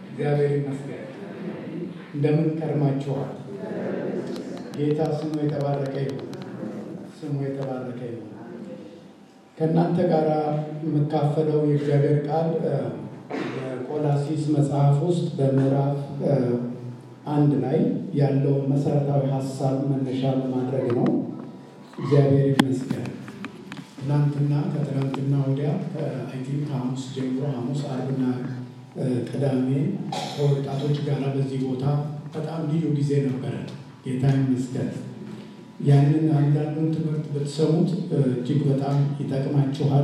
እግዚአብሔር ይመስገን። እንደምን ከርማችኋል? ጌታ ስሙ የተባረከ ይሁን። ስሙ የተባረከ ይሁን። ከእናንተ ጋር የምካፈለው የእግዚአብሔር ቃል በቆላሲስ መጽሐፍ ውስጥ በምዕራፍ አንድ ላይ ያለውን መሰረታዊ ሀሳብ መነሻ በማድረግ ነው። እግዚአብሔር ይመስገን። ትናንትና ከትናንትና ወዲያ አይ ቲንክ ከሐሙስ ጀምሮ ሐሙስ፣ አርብና ቅዳሜ ከወጣቶች ጋር በዚህ ቦታ በጣም ልዩ ጊዜ ነበረ። ጌታ ይመስገን። ያንን አንዳንዱን ትምህርት ብትሰሙት እጅግ በጣም ይጠቅማችኋል።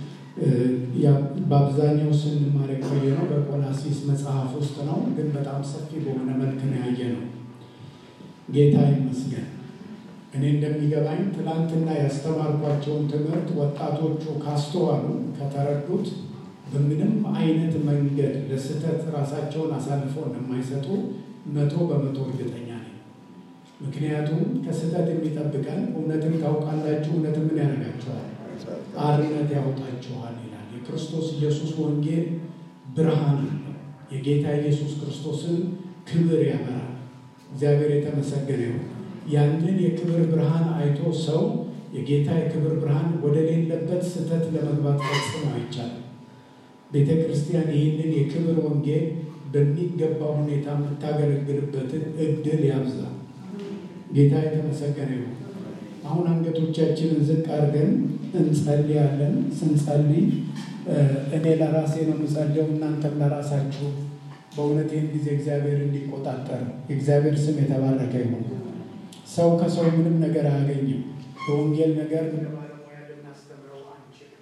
በአብዛኛው ስንማር የቆየ ነው በቆላሲስ መጽሐፍ ውስጥ ነው፣ ግን በጣም ሰፊ በሆነ መልክ ነው ያየ ነው። ጌታ ይመስገን። እኔ እንደሚገባኝ ትናንትና ያስተማርኳቸውን ትምህርት ወጣቶቹ ካስተዋሉ ከተረዱት በምንም አይነት መንገድ ለስህተት ራሳቸውን አሳልፈው እንደማይሰጡ መቶ በመቶ እርግጠኛ ነኝ። ምክንያቱም ከስህተት የሚጠብቀን እውነትን ታውቃላችሁ፣ እውነት ምን ያደርጋችኋል? አርነት ያወጣችኋል ይላል። የክርስቶስ ኢየሱስ ወንጌል ብርሃን አለው። የጌታ ኢየሱስ ክርስቶስን ክብር ያበራል። እግዚአብሔር የተመሰገነ ይሁን። ያንን የክብር ብርሃን አይቶ ሰው የጌታ የክብር ብርሃን ወደ ሌለበት ስህተት ለመግባት ፈጽሞ አይቻልም። ቤተ ክርስቲያን ይህንን የክብር ወንጌል በሚገባ ሁኔታ የምታገለግልበትን እድል ያብዛል። ጌታ የተመሰገነ ይሁን። አሁን አንገቶቻችንን ዝቅ አድርገን እንጸልያለን። ስንጸልይ እኔ ለራሴ ነው የምጸልየው፣ እናንተም ለራሳችሁ በእውነት ይህን ጊዜ እግዚአብሔር እንዲቆጣጠር የእግዚአብሔር ስም የተባረከ ይሁን። ሰው ከሰው ምንም ነገር አያገኝም። በወንጌል ነገር እንደ ባለሙያ ልናስተምረው አንችልም።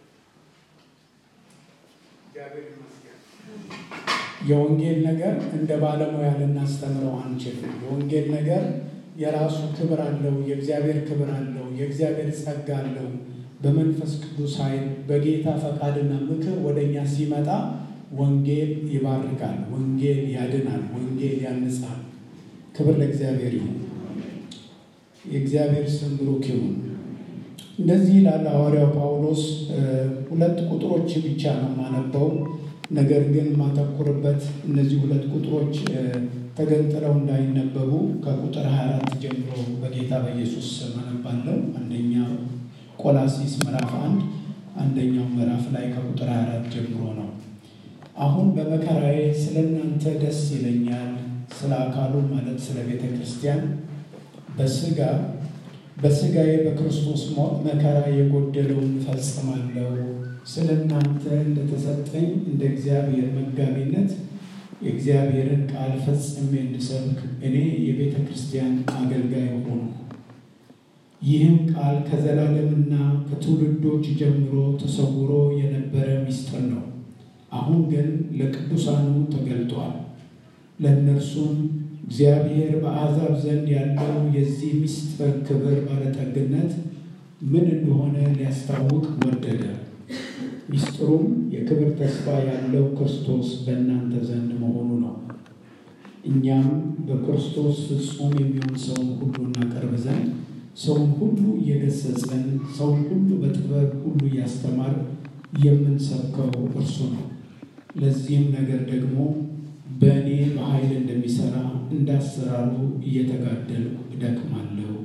እግዚአብሔር ይመስገን። የወንጌል ነገር እንደ ባለሙያ ልናስተምረው አንችልም። የወንጌል ነገር የራሱ ክብር አለው። የእግዚአብሔር ክብር አለው። የእግዚአብሔር ጸጋ አለው። በመንፈስ ቅዱስ ኃይል በጌታ ፈቃድና ምክር ወደ እኛ ሲመጣ ወንጌል ይባርካል፣ ወንጌል ያድናል፣ ወንጌል ያንጻል። ክብር ለእግዚአብሔር ይሁን። የእግዚአብሔር ስም ብሩክ ይሁን። እንደዚህ ይላል ሐዋርያው ጳውሎስ። ሁለት ቁጥሮች ብቻ ነው የማነበው፣ ነገር ግን የማተኩርበት እነዚህ ሁለት ቁጥሮች ተገንጥለው እንዳይነበቡ ከቁጥር 24 ጀምሮ በጌታ በኢየሱስ ስም አነባለሁ። አንደኛው ቆላሲስ ምዕራፍ አንድ አንደኛው ምዕራፍ ላይ ከቁጥር 24 ጀምሮ ነው። አሁን በመከራዬ ስለ እናንተ ደስ ይለኛል፣ ስለ አካሉ ማለት ስለ ቤተ ክርስቲያን በስጋ በስጋዬ በክርስቶስ መከራ የጎደለውን ፈጽማለሁ። ስለ እናንተ እንደተሰጠኝ እንደ እግዚአብሔር መጋቢነት የእግዚአብሔርን ቃል ፈጽሜ እንድሰብክ እኔ የቤተ ክርስቲያን አገልጋይ ሆኑ። ይህም ቃል ከዘላለምና ከትውልዶች ጀምሮ ተሰውሮ የነበረ ምስጢር ነው። አሁን ግን ለቅዱሳኑ ተገልጧል። ለእነርሱም እግዚአብሔር በአሕዛብ ዘንድ ያለው የዚህ ምስጢር ክብር ባለጠግነት ምን እንደሆነ ሊያስታውቅ ወደደ። ምስጢሩም የክብር ተስፋ ያለው ክርስቶስ በእናንተ ዘንድ መሆኑ ነው። እኛም በክርስቶስ ፍጹም የሚሆን ሰውን ሁሉ እናቀርብ ዘንድ ሰውን ሁሉ እየገሰጸን ሰውን ሁሉ በጥበብ ሁሉ እያስተማር የምንሰብከው እርሱ ነው። ለዚህም ነገር ደግሞ በእኔ በኃይል እንደሚሰራ እንዳሰራሩ እየተጋደልኩ እደክማለሁ።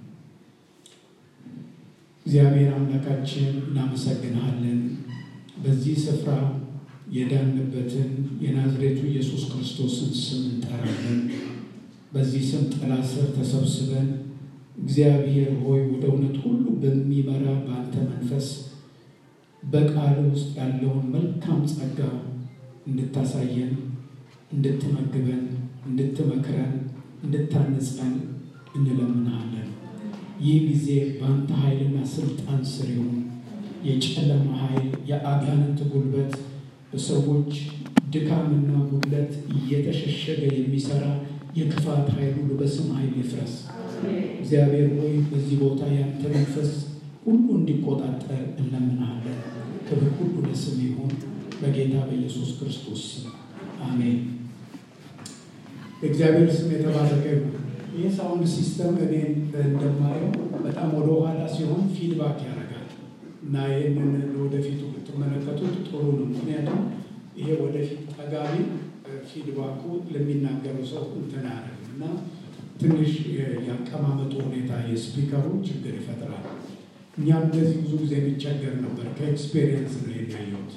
እግዚአብሔር አምላካችን እናመሰግንሃለን። በዚህ ስፍራ የዳንበትን የናዝሬቱ ኢየሱስ ክርስቶስን ስም እንጠራለን። በዚህ ስም ጥላ ስር ተሰብስበን እግዚአብሔር ሆይ ወደ እውነት ሁሉ በሚመራ በአንተ መንፈስ በቃል ውስጥ ያለውን መልካም ጸጋ እንድታሳየን እንድትመግበን፣ እንድትመክረን፣ እንድታነጸን እንለምናለን። ይህ ጊዜ በአንተ ኃይልና ስልጣን ስር ይሁን። የጨለማ ኃይል፣ የአጋንንት ጉልበት፣ በሰዎች ድካምና ጉድለት እየተሸሸገ የሚሰራ የክፋት ኃይል ሁሉ በስም ኃይል ይፍረስ። እግዚአብሔር ሆይ በዚህ ቦታ ያንተ መንፈስ ሁሉ እንዲቆጣጠር እንለምናለን። ክብር ሁሉ ለስም ይሁን በጌታ በኢየሱስ ክርስቶስ ስም አሜን። እግዚአብሔር ስም የተባረከ ይሁን። ይህ ሳውንድ ሲስተም እኔ እንደማየው በጣም ወደ ኋላ ሲሆን ፊድባክ ያደርጋል እና ይህንን ወደፊቱ ብትመለከቱት ጥሩ ነው። ምክንያቱም ይሄ ወደፊት ጠጋቢ ፊድባኩ ለሚናገረው ሰው እንትን አያደርግም እና ትንሽ የአቀማመጡ ሁኔታ የስፒከሩ ችግር ይፈጥራል። እኛም እንደዚህ ብዙ ጊዜ የሚቸገር ነበር። ከኤክስፔሪየንስ ነው የሚያየሁት፣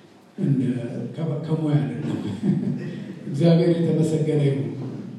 ከሙያ አይደለም። እግዚአብሔር የተመሰገነ ይሁን።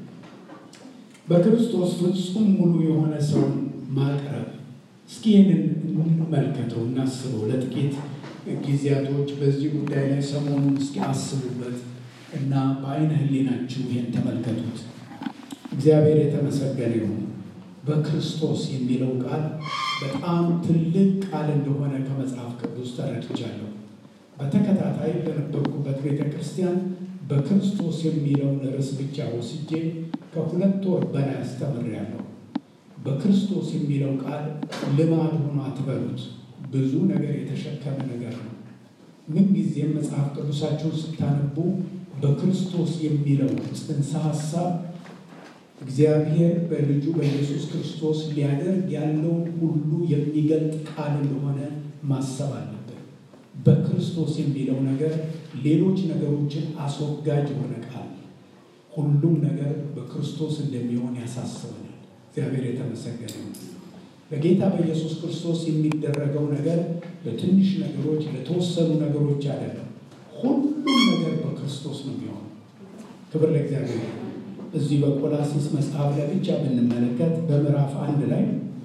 በክርስቶስ ፍጹም ሙሉ የሆነ ሰውን ማቅረብ እስኪ ይህንን እንመልከተው፣ እናስበው ለጥቂት ጊዜያቶች በዚህ ጉዳይ ላይ ሰሞኑን እስኪ አስቡበት እና በአይነ ሕሊናችሁ ይህን ተመልከቱት። እግዚአብሔር የተመሰገነ ይሁን። በክርስቶስ የሚለው ቃል በጣም ትልቅ ቃል እንደሆነ ከመጽሐፍ ቅዱስ ተረድቻለሁ። በተከታታይ በነበርኩበት ቤተ ክርስቲያን በክርስቶስ የሚለውን ርዕስ ብቻ ወስጄ ከሁለት ወር በላይ አስተምሬያለሁ። በክርስቶስ የሚለው ቃል ልማድ ሆኖ አትበሉት። ብዙ ነገር የተሸከመ ነገር ነው። ምንጊዜም መጽሐፍ ቅዱሳችሁን ስታነቡ በክርስቶስ የሚለው ጽንሰ ሀሳብ እግዚአብሔር በልጁ በኢየሱስ ክርስቶስ ሊያደርግ ያለውን ሁሉ የሚገልጥ ቃል እንደሆነ ማሰብ አለብን። በክርስቶስ የሚለው ነገር ሌሎች ነገሮችን አስወጋጅ የሆነ ቃል፣ ሁሉም ነገር በክርስቶስ እንደሚሆን ያሳስበናል። እግዚአብሔር የተመሰገነ ነው። በጌታ በኢየሱስ ክርስቶስ የሚደረገው ነገር ለትንሽ ነገሮች፣ ለተወሰኑ ነገሮች አይደለም። ሁሉም ነገር በክርስቶስ ነው የሚሆነው። ክብር ለእግዚአብሔር። እዚህ በቆላሲስ መጽሐፍ ላይ ብቻ ብንመለከት በምዕራፍ አንድ ላይ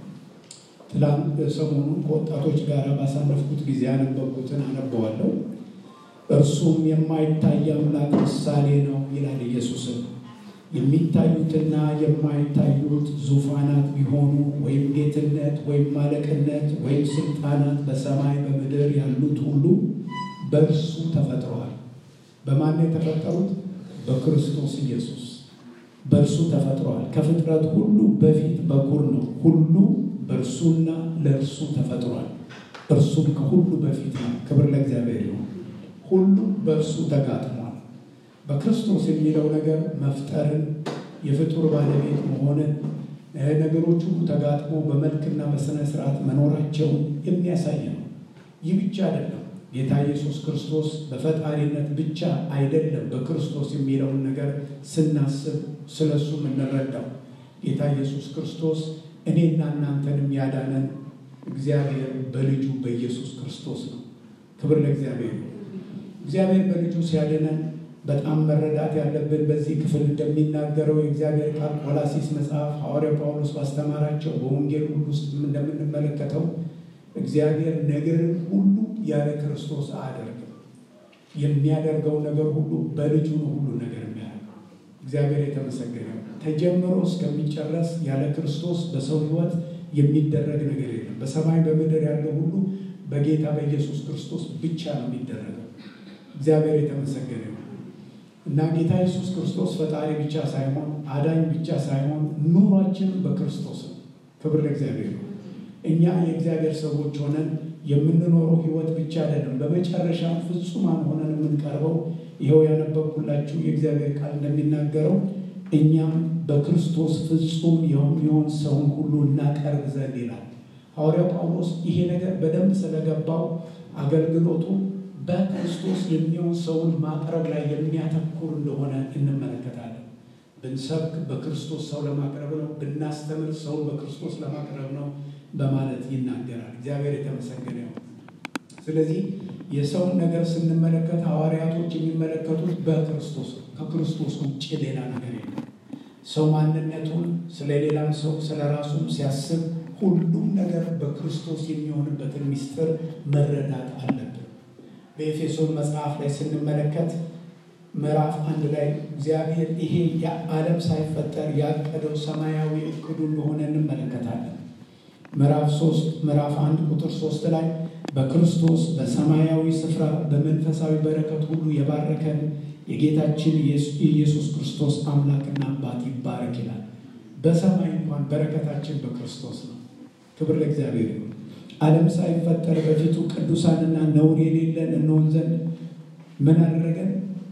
ትላንት ሰሞኑን ከወጣቶች ጋር ባሳለፍኩት ጊዜ ያነበብኩትን አነበዋለሁ። እርሱም የማይታይ አምላክ ምሳሌ ነው ይላል ኢየሱስም የሚታዩትና የማይታዩት ዙፋናት ቢሆኑ ወይም ጌትነት ወይም ማለቅነት ወይም ስልጣናት በሰማይ በምድር ያሉት ሁሉ በእርሱ ተፈጥረዋል። በማን የተፈጠሩት? በክርስቶስ ኢየሱስ በእርሱ ተፈጥረዋል። ከፍጥረት ሁሉ በፊት በኩር ነው። ሁሉ በእርሱና ለእርሱ ተፈጥሯል። እርሱም ከሁሉ በፊት ነው። ክብር ለእግዚአብሔር ይሁን። ሁሉ በእርሱ ተጋጥሟል። በክርስቶስ የሚለው ነገር መፍጠርን፣ የፍጡር ባለቤት መሆንን፣ ነገሮች ሁሉ ተጋጥሞ በመልክና በሥነ ሥርዓት መኖራቸውን የሚያሳይ ነው። ይህ ብቻ አይደለም። ጌታ ኢየሱስ ክርስቶስ በፈጣሪነት ብቻ አይደለም። በክርስቶስ የሚለውን ነገር ስናስብ ስለ እሱ የምንረዳው ጌታ ኢየሱስ ክርስቶስ እኔና እናንተንም ያዳነን እግዚአብሔር በልጁ በኢየሱስ ክርስቶስ ነው። ክብር ለእግዚአብሔር ነው። እግዚአብሔር በልጁ ሲያድነን በጣም መረዳት ያለብን በዚህ ክፍል እንደሚናገረው የእግዚአብሔር ቃል ቆላሲስ መጽሐፍ ሐዋርያው ጳውሎስ ባስተማራቸው በወንጌል ሁሉ ውስጥ እንደምንመለከተው እግዚአብሔር ነገርን ሁሉ ያለ ክርስቶስ አያደርግም። የሚያደርገው ነገር ሁሉ በልጁ ነው። ሁሉ ነገር የሚያደርገው እግዚአብሔር የተመሰገነ ተጀምሮ እስከሚጨረስ ያለ ክርስቶስ በሰው ሕይወት የሚደረግ ነገር የለም። በሰማይ በምድር ያለው ሁሉ በጌታ በኢየሱስ ክርስቶስ ብቻ ነው የሚደረገው። እግዚአብሔር የተመሰገነ እና ጌታ ኢየሱስ ክርስቶስ ፈጣሪ ብቻ ሳይሆን አዳኝ ብቻ ሳይሆን ኑሯችንም በክርስቶስ ነው። ክብር ለእግዚአብሔር ነው። እኛ የእግዚአብሔር ሰዎች ሆነን የምንኖረው ሕይወት ብቻ አይደለም፣ በመጨረሻ ፍጹማን ሆነን የምንቀርበው ይኸው ያነበብኩላችሁ የእግዚአብሔር ቃል እንደሚናገረው እኛም በክርስቶስ ፍጹም የሚሆን ሰውን ሁሉ እናቀርብ ዘንድ ይላል ሐዋርያው ጳውሎስ። ይሄ ነገር በደንብ ስለገባው አገልግሎቱ በክርስቶስ የሚሆን ሰውን ማቅረብ ላይ የሚያተኩር እንደሆነ እንመለከታለን። ብንሰብክ በክርስቶስ ሰው ለማቅረብ ነው፣ ብናስተምር ሰውን በክርስቶስ ለማቅረብ ነው በማለት ይናገራል። እግዚአብሔር የተመሰገነ ይሁን። ስለዚህ የሰውን ነገር ስንመለከት ሐዋርያቶች የሚመለከቱት በክርስቶስ ነው። ከክርስቶስ ውጭ ሌላ ነገር የለም። ሰው ማንነቱን ስለ ሌላም ሰው ስለ ራሱም ሲያስብ ሁሉም ነገር በክርስቶስ የሚሆንበትን ምስጢር መረዳት አለብን። በኤፌሶን መጽሐፍ ላይ ስንመለከት ምዕራፍ አንድ ላይ እግዚአብሔር ይሄ የዓለም ሳይፈጠር ያቀደው ሰማያዊ እቅዱ እንደሆነ እንመለከታለን። ምዕራፍ ሶስት ምዕራፍ አንድ ቁጥር ሶስት ላይ በክርስቶስ በሰማያዊ ስፍራ በመንፈሳዊ በረከት ሁሉ የባረከን የጌታችን የኢየሱስ ክርስቶስ አምላክና አባት ይባረክ ይላል። በሰማይ እንኳን በረከታችን በክርስቶስ ነው። ክብር ለእግዚአብሔር ይሁን። ዓለም ሳይፈጠር በፊቱ ቅዱሳንና ነውር የሌለን እንሆን ዘንድ ምን አደረገን?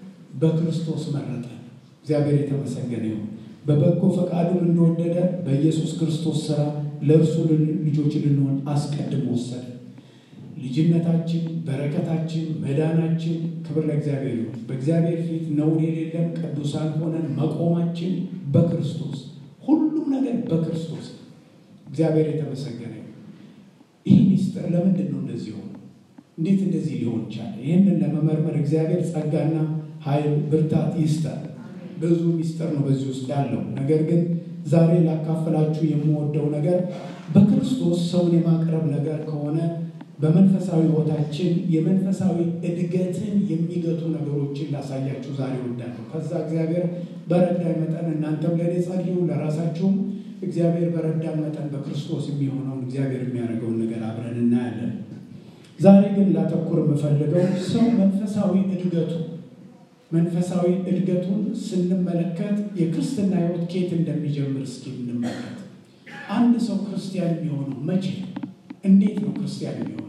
በክርስቶስ መረጠን። እግዚአብሔር የተመሰገነ ይሁን። በበጎ ፈቃዱን እንደወደደ በኢየሱስ ክርስቶስ ሥራ ለእርሱ ልጆች ልንሆን አስቀድሞ ወሰደ። ልጅነታችን፣ በረከታችን፣ መዳናችን ክብር ለእግዚአብሔር ይሁን። በእግዚአብሔር ፊት ነውር የሌለን ቅዱሳን ሆነን መቆማችን በክርስቶስ ሁሉም ነገር በክርስቶስ እግዚአብሔር የተመሰገነ ይሁን። ይህ ሚስጥር ለምንድን ነው እንደዚህ ሆነ? እንዴት እንደዚህ ሊሆን ይቻለ? ይህንን ለመመርመር እግዚአብሔር ጸጋና ኃይል ብርታት ይስጣል። ብዙ ሚስጥር ነው በዚህ ውስጥ ያለው። ነገር ግን ዛሬ ላካፈላችሁ የምወደው ነገር በክርስቶስ ሰውን የማቅረብ ነገር ከሆነ በመንፈሳዊ ሕይወታችን የመንፈሳዊ እድገትን የሚገቱ ነገሮችን ላሳያችሁ ዛሬ እወዳለሁ። ከዛ እግዚአብሔር በረዳኝ መጠን እናንተም ለእኔ ጸልዩ፣ ለራሳችሁም እግዚአብሔር በረዳን መጠን በክርስቶስ የሚሆነውን እግዚአብሔር የሚያደርገውን ነገር አብረን እናያለን። ዛሬ ግን ላተኩር የምፈልገው ሰው መንፈሳዊ እድገቱ መንፈሳዊ እድገቱን ስንመለከት የክርስትና ሕይወት ኬት እንደሚጀምር እስኪ እንመለከት። አንድ ሰው ክርስቲያን የሚሆነው መቼ ነው? እንዴት ነው ክርስቲያን የሚሆነው?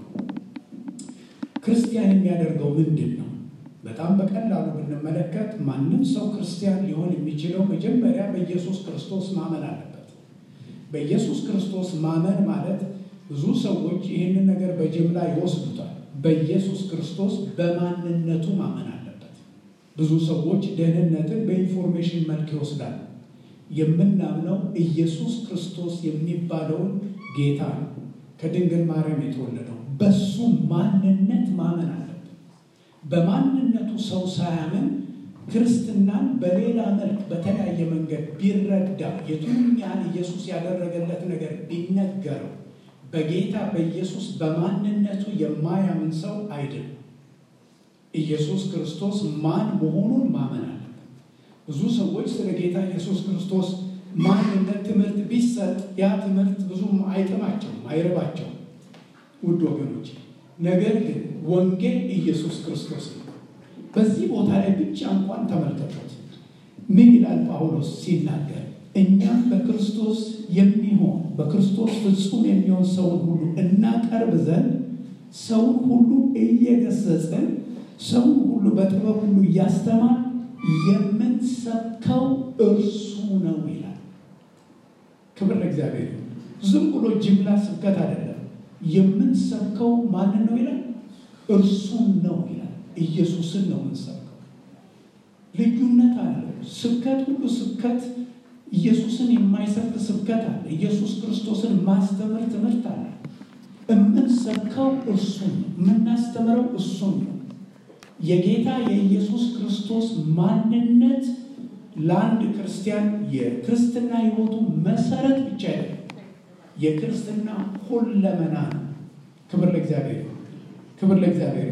ክርስቲያን የሚያደርገው ምንድን ነው? በጣም በቀላሉ ብንመለከት ማንም ሰው ክርስቲያን ሊሆን የሚችለው መጀመሪያ በኢየሱስ ክርስቶስ ማመን አለበት። በኢየሱስ ክርስቶስ ማመን ማለት ብዙ ሰዎች ይህንን ነገር በጅምላ ይወስዱታል። በኢየሱስ ክርስቶስ በማንነቱ ማመን አለበት። ብዙ ሰዎች ደህንነትን በኢንፎርሜሽን መልክ ይወስዳሉ። የምናምነው ኢየሱስ ክርስቶስ የሚባለውን ጌታ ነው። ከድንግል ማርያም የተወለደው በሱ ማንነት ማመን አለብን። በማንነቱ ሰው ሳያምን ክርስትናን በሌላ መልክ በተለያየ መንገድ ቢረዳ የቱንም ያህል ኢየሱስ ያደረገለት ነገር ቢነገረው በጌታ በኢየሱስ በማንነቱ የማያምን ሰው አይደለም። ኢየሱስ ክርስቶስ ማን መሆኑን ማመን አለበት። ብዙ ሰዎች ስለ ጌታ ኢየሱስ ክርስቶስ ማንነት ትምህርት ቢሰጥ ያ ትምህርት ብዙም አይጥማቸውም፣ አይርባቸውም ውድ ወገኖች። ነገር ግን ወንጌል ኢየሱስ ክርስቶስ ነው። በዚህ ቦታ ላይ ብቻ እንኳን ተመልከቱት። ምን ይላል ጳውሎስ ሲናገር እኛም በክርስቶስ የሚሆን በክርስቶስ ፍጹም የሚሆን ሰውን ሁሉ እናቀርብ ዘንድ ሰውን ሁሉ እየገሰጽን ሰውን ሁሉ በጥበብ ሁሉ እያስተማር የምንሰብከው እርሱ ነው ይላል። ክብር ለእግዚአብሔር። ዝም ብሎ ጅምላ ስብከት አይደለም። የምንሰብከው ማንን ነው ይላል? እርሱን ነው ይላል። ኢየሱስን ነው የምንሰብከው። ልዩነት አለው። ስብከት ሁሉ ስብከት ኢየሱስን የማይሰብክ ስብከት አለ። ኢየሱስ ክርስቶስን ማስተምር ትምህርት አለ። የምንሰብከው እርሱን ነው። የምናስተምረው እሱን ነው። የጌታ የኢየሱስ ክርስቶስ ማንነት ለአንድ ክርስቲያን የክርስትና ሕይወቱ መሰረት ብቻ አይደለም፣ የክርስትና ሁለመና ነው። ክብር ለእግዚአብሔር፣ ክብር ለእግዚአብሔር።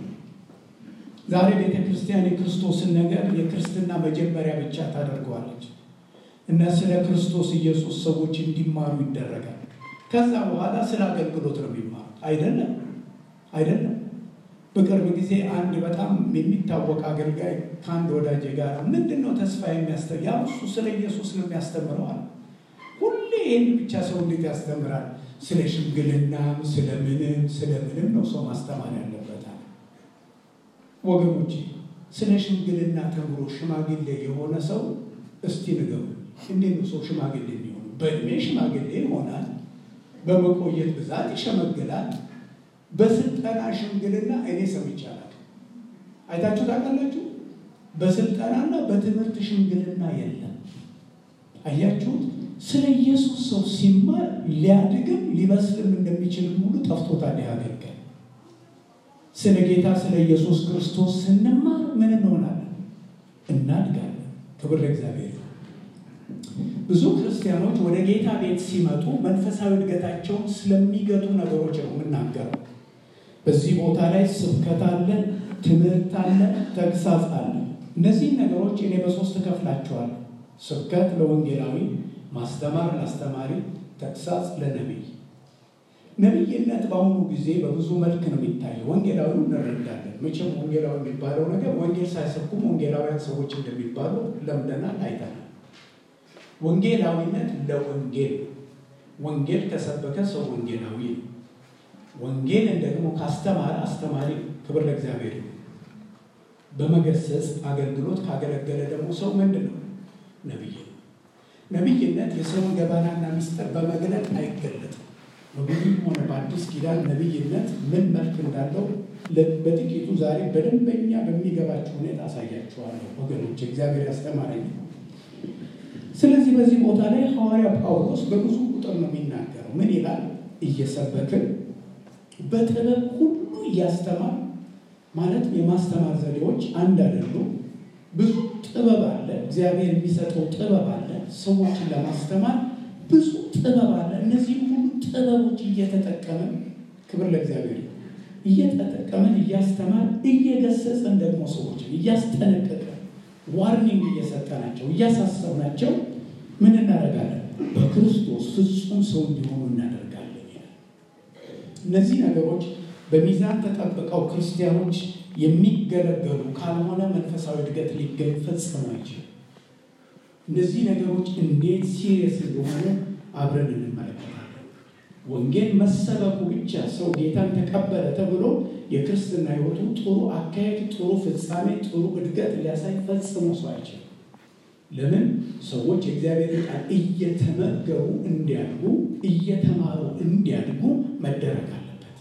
ዛሬ ቤተ ክርስቲያን የክርስቶስን ነገር የክርስትና መጀመሪያ ብቻ ታደርገዋለች እና ስለ ክርስቶስ ኢየሱስ ሰዎች እንዲማሩ ይደረጋል። ከዛ በኋላ ስለ አገልግሎት ነው የሚማሩት። አይደለም አይደለም። በቅርብ ጊዜ አንድ በጣም የሚታወቅ አገልጋይ ከአንድ ወዳጄ ጋር ምንድን ነው ተስፋ የሚያስተ ያው እሱ ስለ ኢየሱስ ነው የሚያስተምረው አለ። ሁሌ ይህን ብቻ ሰው እንዴት ያስተምራል? ስለ ሽምግልናም ስለ ምንም ስለ ምንም ነው ሰው ማስተማር ያለበት አለ። ወገኖች ስለ ሽምግልና ተምሮ ሽማግሌ የሆነ ሰው እስቲ ንገሩ፣ እንዴት ነው ሰው ሽማግሌ የሚሆኑ? በእድሜ ሽማግሌ ይሆናል፣ በመቆየት ብዛት ይሸመግላል። በስልጠና ሽምግልና እኔ ሰምቻለሁ። አይታችሁ ታውቃላችሁ? በስልጠናና በትምህርት ሽምግልና የለም። አያችሁት? ስለ ኢየሱስ ሰው ሲማር ሊያድግም ሊበስልም እንደሚችልም ሁሉ ጠፍቶታል። ያገልገል ስለ ጌታ ስለ ኢየሱስ ክርስቶስ ስንማር ምን እንሆናለን? እናድጋለን። ክብር ለእግዚአብሔር። ብዙ ክርስቲያኖች ወደ ጌታ ቤት ሲመጡ መንፈሳዊ እድገታቸውን ስለሚገቱ ነገሮች ነው የምናገረው። በዚህ ቦታ ላይ ስብከት አለ፣ ትምህርት አለ፣ ተግሳጽ አለ። እነዚህን ነገሮች እኔ በሶስት እከፍላቸዋለሁ። ስብከት ለወንጌላዊ፣ ማስተማር ለአስተማሪ፣ ተግሳጽ ለነቢይ። ነቢይነት በአሁኑ ጊዜ በብዙ መልክ ነው የሚታየው። ወንጌላዊ እንረዳለን። መቼም ወንጌላዊ የሚባለው ነገር ወንጌል ሳይሰብኩም ወንጌላውያን ሰዎች እንደሚባሉ ለምደናል፣ አይተናል። ወንጌላዊነት ለወንጌል ወንጌል ከሰበከ ሰው ወንጌላዊ ነው። ወንጌልን ደግሞ ካስተማረ አስተማሪ። ክብር ለእግዚአብሔር። በመገሰጽ አገልግሎት ካገለገለ ደግሞ ሰው ምንድን ነው? ነቢይ ነው። ነቢይነት የሰውን ገበናና ምስጢር በመግለጥ አይገለጥም። በብሉይም ሆነ በአዲስ ኪዳን ነቢይነት ምን መልክ እንዳለው በጥቂቱ ዛሬ በደንበኛ በሚገባቸው ሁኔታ አሳያችኋለሁ ወገኖች፣ እግዚአብሔር ያስተማረኝ። ስለዚህ በዚህ ቦታ ላይ ሐዋርያ ጳውሎስ በብዙ ቁጥር ነው የሚናገረው። ምን ይላል? እየሰበክን በጥበብ ሁሉ እያስተማር ማለት የማስተማር ዘዴዎች አንድ አይደሉም። ብዙ ጥበብ አለ። እግዚአብሔር የሚሰጠው ጥበብ አለ። ሰዎችን ለማስተማር ብዙ ጥበብ አለ። እነዚህ ሁሉ ጥበቦች እየተጠቀምን ክብር ለእግዚአብሔር እየተጠቀምን እያስተማር እየገሰጸን ደግሞ ሰዎችን እያስጠነቀቀን ዋርኒንግ እየሰጠናቸው እያሳሰብናቸው ምን እናደርጋለን? በክርስቶስ ፍጹም ሰው እንዲሆኑ እናደርጋለን ይላል። እነዚህ ነገሮች በሚዛን ተጠብቀው ክርስቲያኖች የሚገለገሉ ካልሆነ መንፈሳዊ እድገት ሊገኝ ፈጽሞ አይችልም። እነዚህ ነገሮች እንዴት ሲሪየስ እንደሆኑ አብረን እንመለከታለን። ወንጌል መሰበኩ ብቻ ሰው ጌታን ተቀበለ ተብሎ የክርስትና ሕይወቱ ጥሩ አካሄድ፣ ጥሩ ፍጻሜ፣ ጥሩ እድገት ሊያሳይ ፈጽሞ ሰው አይችልም። ለምን? ሰዎች የእግዚአብሔር ቃል እየተመገቡ እንዲያድጉ እየተማሩ እንዲያድጉ መደረግ አለበት።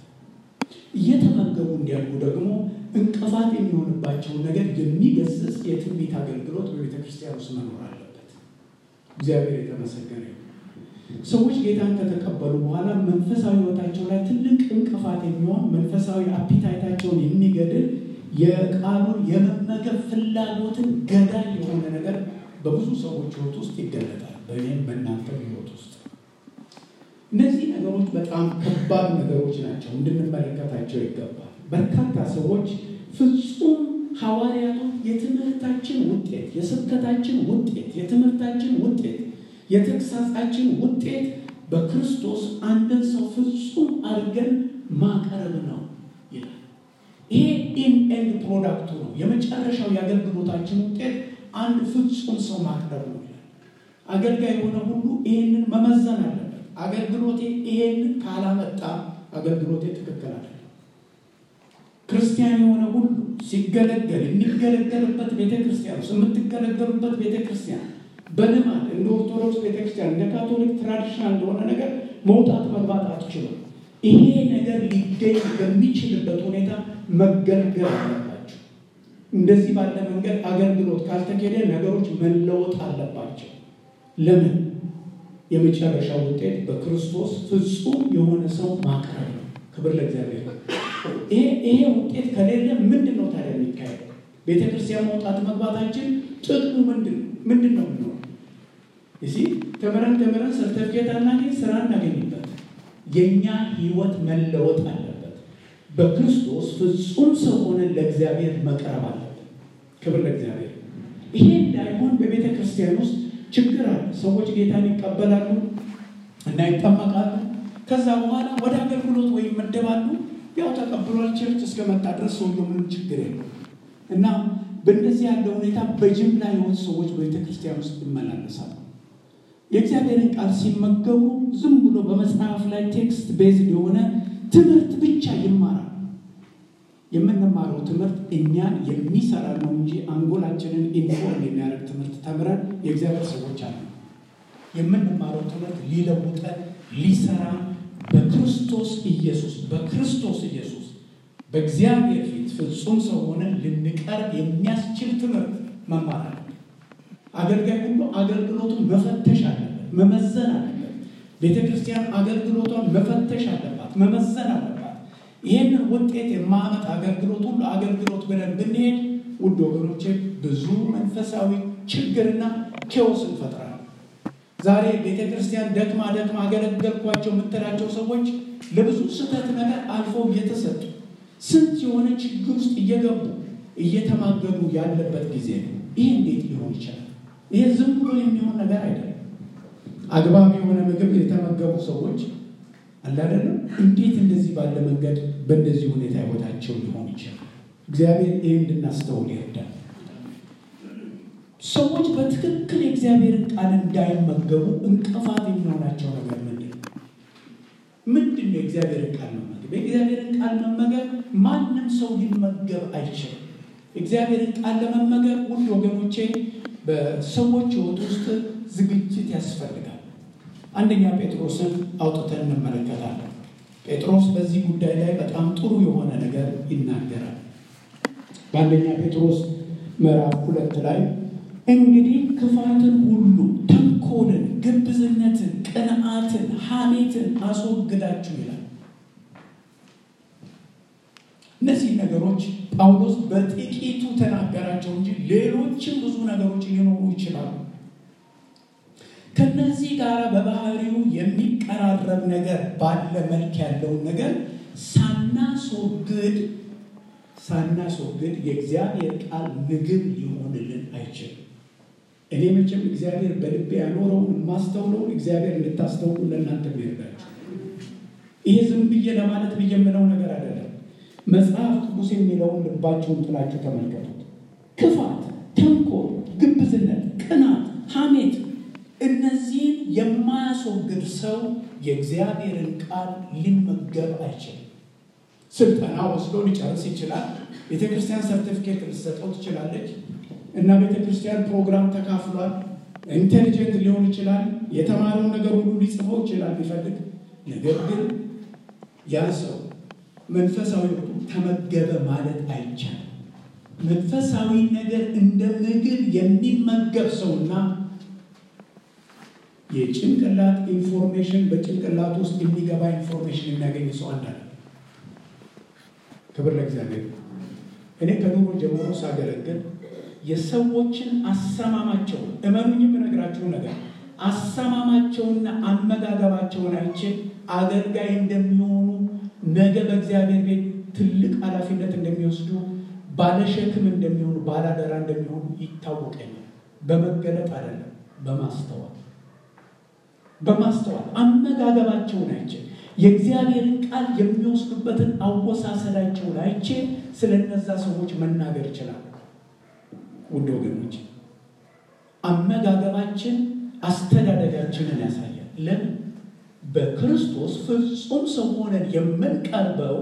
እየተመገቡ እንዲያድጉ ደግሞ እንቅፋት የሚሆንባቸውን ነገር የሚገስጽ የትንቢት አገልግሎት በቤተ ክርስቲያን ውስጥ መኖር አለበት። እግዚአብሔር የተመሰገነ ሰዎች ጌታን ከተቀበሉ በኋላ መንፈሳዊ ሕይወታቸው ላይ ትልቅ እንቅፋት የሚሆን መንፈሳዊ አፒታይታቸውን የሚገድል የቃሉን የመመገብ ፍላጎትን ገዳይ የሆነ ነገር በብዙ ሰዎች ሕይወት ውስጥ ይገለጣል። በእኔም በእናንተ ሕይወት ውስጥ እነዚህ ነገሮች በጣም ከባድ ነገሮች ናቸው፣ እንድንመለከታቸው ይገባል። በርካታ ሰዎች ፍጹም ሐዋርያቶች የትምህርታችን ውጤት፣ የስብከታችን ውጤት፣ የትምህርታችን ውጤት የተግሳጻችን ውጤት በክርስቶስ አንድን ሰው ፍጹም አድርገን ማቅረብ ነው ይላል። ይሄ ኢን ኤንድ ፕሮዳክቱ ነው። የመጨረሻው የአገልግሎታችን ውጤት አንድ ፍጹም ሰው ማቅረብ ነው ይላል። አገልጋይ የሆነ ሁሉ ይሄንን መመዘን አለበት። አገልግሎቴ ይሄንን ካላመጣ አገልግሎቴ ትክክል አይደለም። ክርስቲያን የሆነ ሁሉ ሲገለገል የሚገለገልበት ቤተክርስቲያን ውስጥ የምትገለገሉበት ቤተክርስቲያን በልማድ እንደ ኦርቶዶክስ ቤተክርስቲያን እንደ ካቶሊክ ትራዲሽናል እንደሆነ ነገር መውጣት መግባት አትችሉም። ይሄ ነገር ሊገኝ በሚችልበት ሁኔታ መገልገል አለባቸው። እንደዚህ ባለ መንገድ አገልግሎት ካልተኬደ ነገሮች መለወጥ አለባቸው። ለምን? የመጨረሻ ውጤት በክርስቶስ ፍጹም የሆነ ሰው ማቅረብ ነው። ክብር ለእግዚአብሔር። ይሄ ውጤት ከሌለ ምንድን ነው ታዲያ የሚካሄደው? ቤተክርስቲያን መውጣት መግባታችን ጥቅሙ ምንድን ነው? ምንድን ነው የምንሆነው? እዚህ ተምረን ተምረን ሰርተፍኬት አናገኝ፣ ስራ እናገኝበት። የእኛ ህይወት መለወጥ አለበት። በክርስቶስ ፍጹም ሰው ሆነን ለእግዚአብሔር መቅረብ አለበት። ክብር ለእግዚአብሔር። ይሄ እንዳይሆን በቤተ ክርስቲያን ውስጥ ችግር አለ። ሰዎች ጌታን ይቀበላሉ እና ይጠመቃሉ። ከዛ በኋላ ወደ አገልግሎት ወይም ይመደባሉ። ያው ተቀብሏል ቸርች እስከመጣ ድረስ ሰውየው ምንም ችግር የለው እና በእንደዚህ ያለ ሁኔታ በጅምላ የሆኑ ሰዎች በቤተ ክርስቲያን ውስጥ ይመላለሳሉ። የእግዚአብሔርን ቃል ሲመገቡ ዝም ብሎ በመጽሐፍ ላይ ቴክስት ቤዝድ የሆነ ትምህርት ብቻ ይማራል። የምንማረው ትምህርት እኛን የሚሰራ ነው እንጂ አንጎላችንን ኢንፎርም የሚያደርግ ትምህርት ተምረን የእግዚአብሔር ሰዎች አለ። የምንማረው ትምህርት ሊለውጠን ሊሰራ በክርስቶስ ኢየሱስ በክርስቶስ ኢየሱስ በእግዚአብሔር ፊት ፍጹም ሰው ሆነን ልንቀርብ የሚያስችል ትምህርት መማር አለ። አገልጋይ ሁሉ አገልግሎቱን መፈተሽ አለበት፣ መመዘን አለበት። ቤተ ክርስቲያን አገልግሎቷን መፈተሽ አለባት፣ መመዘን አለባት። ይህንን ውጤት የማመጣ አገልግሎት ሁሉ አገልግሎት ብለን ብንሄድ ውድ ወገኖቼ ብዙ መንፈሳዊ ችግርና ኬዎስ እንፈጥራለን። ዛሬ ቤተ ክርስቲያን ደክማ ደክማ አገለገልኳቸው የምትላቸው ሰዎች ለብዙ ስህተት ነገር አልፈው እየተሰጡ ስንት የሆነ ችግር ውስጥ እየገቡ እየተማገዱ ያለበት ጊዜ ነው። ይህ እንዴት ሊሆን ይችላል? ይሄ ዝም ብሎ የሚሆን ነገር አይደለም። አግባብ የሆነ ምግብ የተመገቡ ሰዎች አላደለም። እንዴት እንደዚህ ባለ መንገድ በእንደዚህ ሁኔታ ህይወታቸው ሊሆን ይችላል? እግዚአብሔር ይህ እንድናስተውል ይርዳል። ሰዎች በትክክል የእግዚአብሔርን ቃል እንዳይመገቡ እንቅፋት የሚሆናቸው ነገር ምንድን ነው? ምንድን ነው የእግዚአብሔርን ቃል መመገብ? የእግዚአብሔርን ቃል መመገብ ማንም ሰው ሊመገብ አይችልም። እግዚአብሔርን ቃል ለመመገብ ውድ ወገኖቼ በሰዎች ህይወት ውስጥ ዝግጅት ያስፈልጋል። አንደኛ ጴጥሮስን አውጥተን እንመለከታለን። ጴጥሮስ በዚህ ጉዳይ ላይ በጣም ጥሩ የሆነ ነገር ይናገራል። በአንደኛ ጴጥሮስ ምዕራፍ ሁለት ላይ እንግዲህ ክፋትን ሁሉ፣ ተንኮልን፣ ግብዝነትን፣ ቅንዓትን፣ ሐሜትን አስወግዳችሁ ይላል። እነዚህ ነገሮች ጳውሎስ በጥቂቱ ተናገራቸው እንጂ ሌሎችም ብዙ ነገሮች ሊኖሩ ይችላሉ። ከነዚህ ጋር በባህሪው የሚቀራረብ ነገር ባለ መልክ ያለውን ነገር ሳናስወግድ ሳናስወግድ የእግዚአብሔር ቃል ምግብ ሊሆንልን አይችልም። እኔ መቼም እግዚአብሔር በልቤ ያኖረውን የማስተውለውን እግዚአብሔር እንድታስተውሉ ለእናንተ ይርዳችሁ። ይሄ ዝም ብዬ ለማለት ብዬ የምለው ነገር አይደለም። መጽሐፍ ቅዱስ የሚለውን ልባችሁን ጥላችሁ ተመልከቱት። ክፋት፣ ተንኮል፣ ግብዝነት፣ ቅናት፣ ሐሜት እነዚህን የማያስወግድ ሰው የእግዚአብሔርን ቃል ሊመገብ አይችልም። ስልጠና ወስዶ ሊጨርስ ይችላል። ቤተ ክርስቲያን ሰርቲፊኬት ልትሰጠው ትችላለች እና ቤተ ክርስቲያን ፕሮግራም ተካፍሏል። ኢንቴሊጀንት ሊሆን ይችላል። የተማረውን ነገር ሁሉ ሊጽፈው ይችላል ቢፈልግ። ነገር ግን ያ ሰው መንፈሳዊ ተመገበ ማለት አይቻልም። መንፈሳዊ ነገር እንደ ምግብ የሚመገብ ሰውና የጭንቅላት ኢንፎርሜሽን በጭንቅላት ውስጥ የሚገባ ኢንፎርሜሽን የሚያገኝ ሰው አንዳለ። ክብር ለእግዚአብሔር። እኔ ከኑሮ ጀምሮ ሳገለግል የሰዎችን አሰማማቸውን እመኑኝም እነግራችሁ ነገር አሰማማቸውና አመጋገባቸውን አይቼ አገልጋይ እንደሚሆኑ ነገ በእግዚአብሔር ቤት ትልቅ ኃላፊነት እንደሚወስዱ ባለሸክም እንደሚሆኑ ባላደራ እንደሚሆኑ ይታወቀኛል። በመገለጥ አይደለም፣ በማስተዋል በማስተዋል አመጋገባቸውን አይቼ የእግዚአብሔርን ቃል የሚወስዱበትን አወሳሰዳቸውን አይቼ ስለ እነዛ ሰዎች መናገር ይችላል። ውድ ወገኖች አመጋገባችን አስተዳደጋችንን ያሳያል። ለምን? በክርስቶስ ፍጹም ሰው ሆነን የምንቀርበው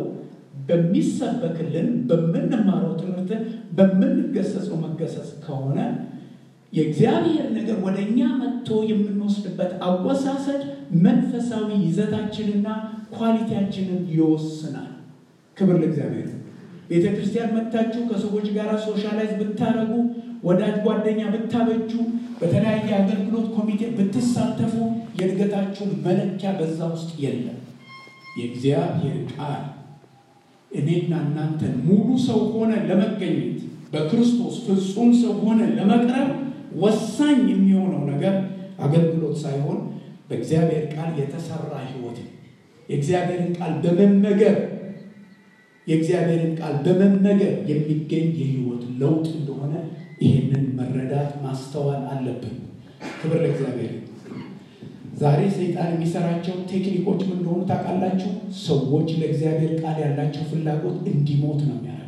በሚሰበክልን በምንማረው ትምህርት በምንገሰጸው መገሰጽ ከሆነ የእግዚአብሔር ነገር ወደ እኛ መጥቶ የምንወስድበት አወሳሰድ መንፈሳዊ ይዘታችንና ኳሊቲያችንን ይወስናል። ክብር ለእግዚአብሔር። ቤተ ክርስቲያን መጥታችሁ ከሰዎች ጋር ሶሻላይዝ ብታደረጉ፣ ወዳጅ ጓደኛ ብታበጁ፣ በተለያየ አገልግሎት ኮሚቴ ብትሳተፉ የእድገታችሁ መለኪያ በዛ ውስጥ የለም። የእግዚአብሔር ቃል እኔና እናንተን ሙሉ ሰው ሆነ ለመገኘት በክርስቶስ ፍጹም ሰው ሆነ ለመቅረብ ወሳኝ የሚሆነው ነገር አገልግሎት ሳይሆን በእግዚአብሔር ቃል የተሰራ ሕይወት የእግዚአብሔርን ቃል በመመገብ የእግዚአብሔርን ቃል በመመገብ የሚገኝ የሕይወት ለውጥ እንደሆነ ይህንን መረዳት ማስተዋል አለብን። ክብር ለእግዚአብሔር። ዛሬ ሰይጣን የሚሰራቸው ቴክኒኮች ምን እንደሆኑ ታውቃላችሁ? ሰዎች ለእግዚአብሔር ቃል ያላቸው ፍላጎት እንዲሞት ነው የሚያደርገው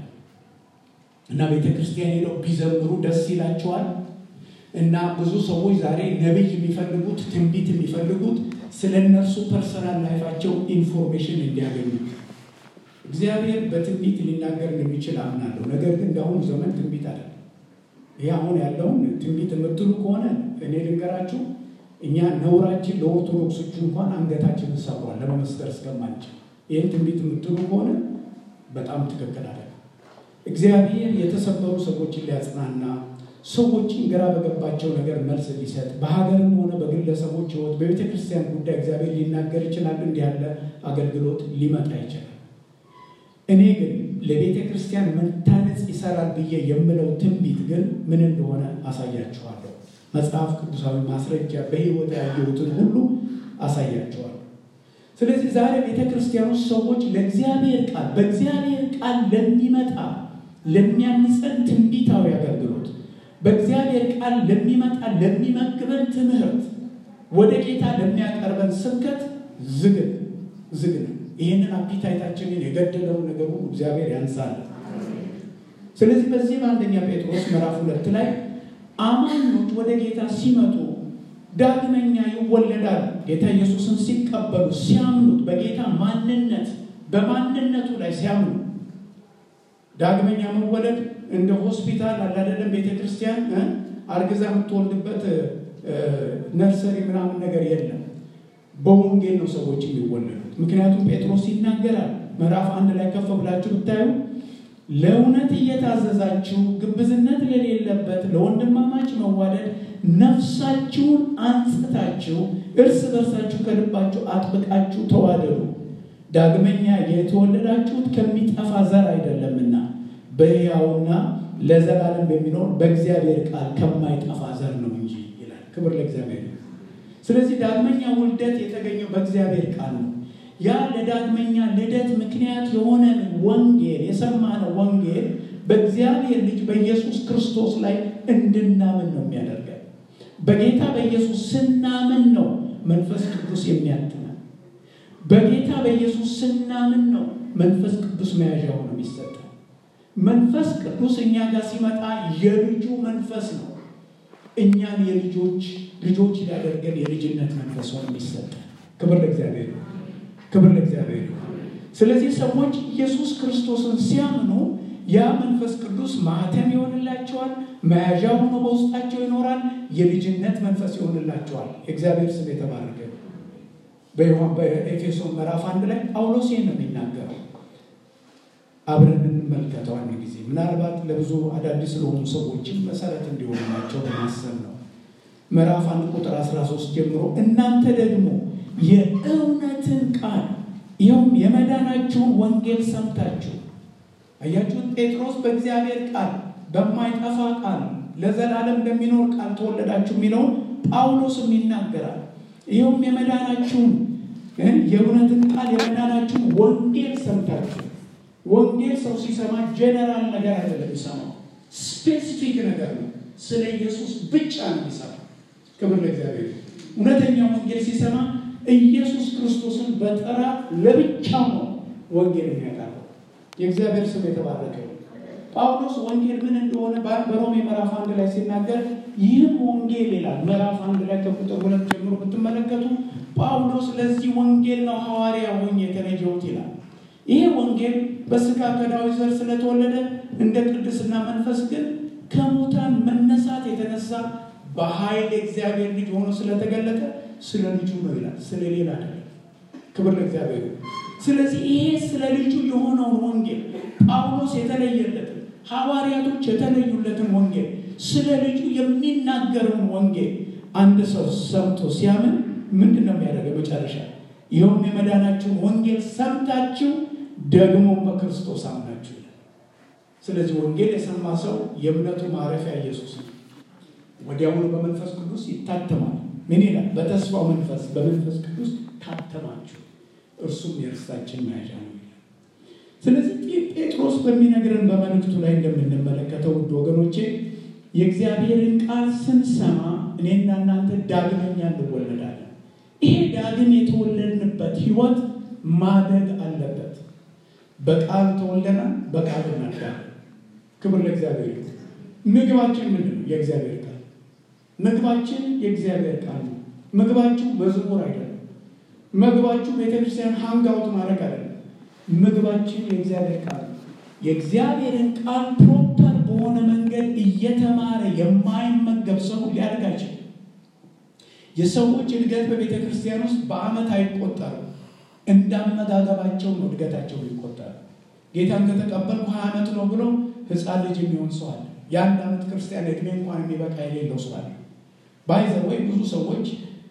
እና ቤተ ክርስቲያን ሄደው ቢዘምሩ ደስ ይላቸዋል። እና ብዙ ሰዎች ዛሬ ነቢይ የሚፈልጉት ትንቢት የሚፈልጉት ስለ እነርሱ ፐርሰናል ላይፋቸው ኢንፎርሜሽን እንዲያገኙ። እግዚአብሔር በትንቢት ሊናገር እንደሚችል አምናለሁ። ነገር ግን እንደአሁኑ ዘመን ትንቢት አለ። ይህ አሁን ያለውን ትንቢት የምትሉ ከሆነ እኔ ልንገራችሁ፣ እኛ ነውራችን ለኦርቶዶክሶቹ እንኳን አንገታችንን ሰብሯል ለመመስከር እስከማንችል። ይህን ትንቢት የምትሉ ከሆነ በጣም ትክክል አለ። እግዚአብሔር የተሰበሩ ሰዎችን ሊያጽናና ሰዎችን ግራ በገባቸው ነገር መልስ ሊሰጥ በሀገርም ሆነ በግለሰቦች ሕይወት በቤተ ክርስቲያን ጉዳይ እግዚአብሔር ሊናገር ይችላል። እንዲህ ያለ አገልግሎት ሊመጣ ይችላል። እኔ ግን ለቤተ ክርስቲያን መታነጽ ይሰራል ብዬ የምለው ትንቢት ግን ምን እንደሆነ አሳያችኋለሁ። መጽሐፍ ቅዱሳዊ ማስረጃ በሕይወት ያየሁትን ሁሉ አሳያችኋለሁ። ስለዚህ ዛሬ ቤተ ክርስቲያን ውስጥ ሰዎች ለእግዚአብሔር ቃል በእግዚአብሔር ቃል ለሚመጣ ለሚያንጸን ትንቢታዊ አገልግሎት በእግዚአብሔር ቃል ለሚመጣ ለሚመግበን ትምህርት ወደ ጌታ ለሚያቀርበን ስብከት ዝግን ዝግን ይህንን አፒታይታችንን የገደለውን ነገር ሁሉ እግዚአብሔር ያንሳል። ስለዚህ በዚህ በአንደኛ ጴጥሮስ ምዕራፍ ሁለት ላይ አማኞች ወደ ጌታ ሲመጡ ዳግመኛ ይወለዳሉ። ጌታ ኢየሱስን ሲቀበሉ ሲያምኑት፣ በጌታ ማንነት በማንነቱ ላይ ሲያምኑ ዳግመኛ መወለድ እንደ ሆስፒታል አላደለም። ቤተ ክርስቲያን አርግዛ የምትወልድበት ነርሰሪ ምናምን ነገር የለም። በወንጌል ነው ሰዎች የሚወለዱት። ምክንያቱም ጴጥሮስ ይናገራል። ምዕራፍ አንድ ላይ ከፍ ብላችሁ ብታዩ ለእውነት እየታዘዛችሁ ግብዝነት ለሌለበት ለወንድማማች መዋደድ ነፍሳችሁን አንጽታችሁ እርስ በርሳችሁ ከልባችሁ አጥብቃችሁ ተዋደዱ። ዳግመኛ የተወለዳችሁት ከሚጠፋ ዘር አይደለምና በሕያውና ለዘላለም በሚኖር በእግዚአብሔር ቃል ከማይጠፋ ዘር ነው እንጂ ይላል። ክብር ለእግዚአብሔር። ስለዚህ ዳግመኛ ውልደት የተገኘው በእግዚአብሔር ቃል ነው። ያ ለዳግመኛ ልደት ምክንያት የሆነን ወንጌል የሰማነው ወንጌል በእግዚአብሔር ልጅ በኢየሱስ ክርስቶስ ላይ እንድናምን ነው የሚያደርገን። በጌታ በኢየሱስ ስናምን ነው መንፈስ ቅዱስ የሚያትመን። በጌታ በኢየሱስ ስናምን ነው መንፈስ ቅዱስ መያዣ ሆኖ የሚሰጠን። መንፈስ ቅዱስ እኛ ጋር ሲመጣ የልጁ መንፈስ ነው። እኛን የልጆች ልጆች ሊያደርገን የልጅነት መንፈስ ሆኖ የሚሰጠን። ክብር ለእግዚአብሔር ነው። ክብር ለእግዚአብሔር ነው። ስለዚህ ሰዎች ኢየሱስ ክርስቶስን ሲያምኑ ያ መንፈስ ቅዱስ ማህተም ይሆንላቸዋል፣ መያዣ ሆኖ በውስጣቸው ይኖራል፣ የልጅነት መንፈስ ይሆንላቸዋል። የእግዚአብሔር ስም የተባረከ በዮሐን በኤፌሶን ምዕራፍ አንድ ላይ ጳውሎስ ይህን ነው የሚናገረው። አብረን እንመልከተው አንድ ጊዜ ምናልባት ለብዙ አዳዲስ ለሆኑ ሰዎችም መሰረት እንዲሆኑ ናቸው በማሰብ ነው። ምዕራፍ አንድ ቁጥር 13 ጀምሮ እናንተ ደግሞ የእውነትን ቃል ይኸውም የመዳናችሁን ወንጌል ሰምታችሁ አያችሁት። ጴጥሮስ በእግዚአብሔር ቃል በማይጠፋ ቃል ለዘላለም በሚኖር ቃል ተወለዳችሁ የሚለውን ጳውሎስም ይናገራል። ይኸውም የመዳናችሁን የእውነትን ቃል የመዳናችሁን ወንጌል ሰምታችሁ። ወንጌል ሰው ሲሰማ ጀነራል ነገር አይደለም የሚሰማው፣ ስፔሲፊክ ነገር ነው። ስለ ኢየሱስ ብቻ ነው የሚሰማው። ክብር ለእግዚአብሔር። እውነተኛ ወንጌል ሲሰማ ኢየሱስ ክርስቶስን በጠራ ለብቻው ነው ወንጌል የሚያቀርበው። የእግዚአብሔር ስም የተባረከ ነው። ጳውሎስ ወንጌል ምን እንደሆነ በሮሜ ምዕራፍ አንድ ላይ ሲናገር ይህም ወንጌል ይላል። ምዕራፍ አንድ ላይ ከቁጥር ሁለት ጀምሮ ብትመለከቱ ጳውሎስ ለዚህ ወንጌል ነው ሐዋርያ ሆኜ የተለየሁት ይላል። ይሄ ወንጌል በስጋ ከዳዊት ዘር ስለተወለደ እንደ ቅድስና መንፈስ ግን ከሙታን መነሳት የተነሳ በኃይል እግዚአብሔር ልጅ ሆኖ ስለተገለጠ ስለ ልጁ ነው ይላል፣ ስለ ሌላ አይደለም። ክብር ለእግዚአብሔር። ስለዚህ ይሄ ስለ ልጁ የሆነውን ወንጌል ጳውሎስ የተለየለትን ሐዋርያቶች የተለዩለትን ወንጌል ስለ ልጁ የሚናገረውን ወንጌል አንድ ሰው ሰምቶ ሲያምን ምንድን ነው የሚያደርገው? መጨረሻ ይኸውም የመዳናችሁን ወንጌል ሰምታችሁ ደግሞ በክርስቶስ አምናችሁ ይላል። ስለዚህ ወንጌል የሰማ ሰው የእምነቱ ማረፊያ ኢየሱስ ነው። ወዲያውኑ በመንፈስ ቅዱስ ይታተማል። ምን ይላል? በተስፋው መንፈስ በመንፈስ ቅዱስ ታተማችሁ፣ እርሱም የርስታችን መያዣ ነው ይላል። ስለዚህ ጴጥሮስ በሚነግረን በመልእክቱ ላይ እንደምንመለከተው ውድ ወገኖቼ የእግዚአብሔርን ቃል ስንሰማ እኔና እናንተ ዳግመኛ እንወለዳለን። ይሄ ዳግም የተወለድንበት ህይወት ማደግ አለበት። በቃል ተወልደናል፣ በቃል እናድጋለን። ክብር ለእግዚአብሔር። ምግባችን ምንድን ነው? የእግዚአብሔር ቃል ምግባችን የእግዚአብሔር ቃል ነው። ምግባችሁ መዝሙር አይደለም። ምግባችሁ ቤተክርስቲያን ሃንጋውት ማድረግ አይደለም። ምግባችን የእግዚአብሔር ቃል ነው። የእግዚአብሔርን ቃል ፕሮፐር በሆነ መንገድ እየተማረ የማይመገብ ሰው ሊያድግ አይችልም። የሰዎች እድገት በቤተ ክርስቲያን ውስጥ በዓመት አይቆጠርም። እንዳመጋገባቸው ነው እድገታቸው ሊቆጠር። ጌታን ከተቀበልኩ ሀያ ዓመት ነው ብሎ ህፃን ልጅ የሚሆን ሰው አለ። የአንድ ዓመት ክርስቲያን እድሜ እንኳን የሚበቃ የሌለው ሰው አለ። ባይዘ ወይ ብዙ ሰዎች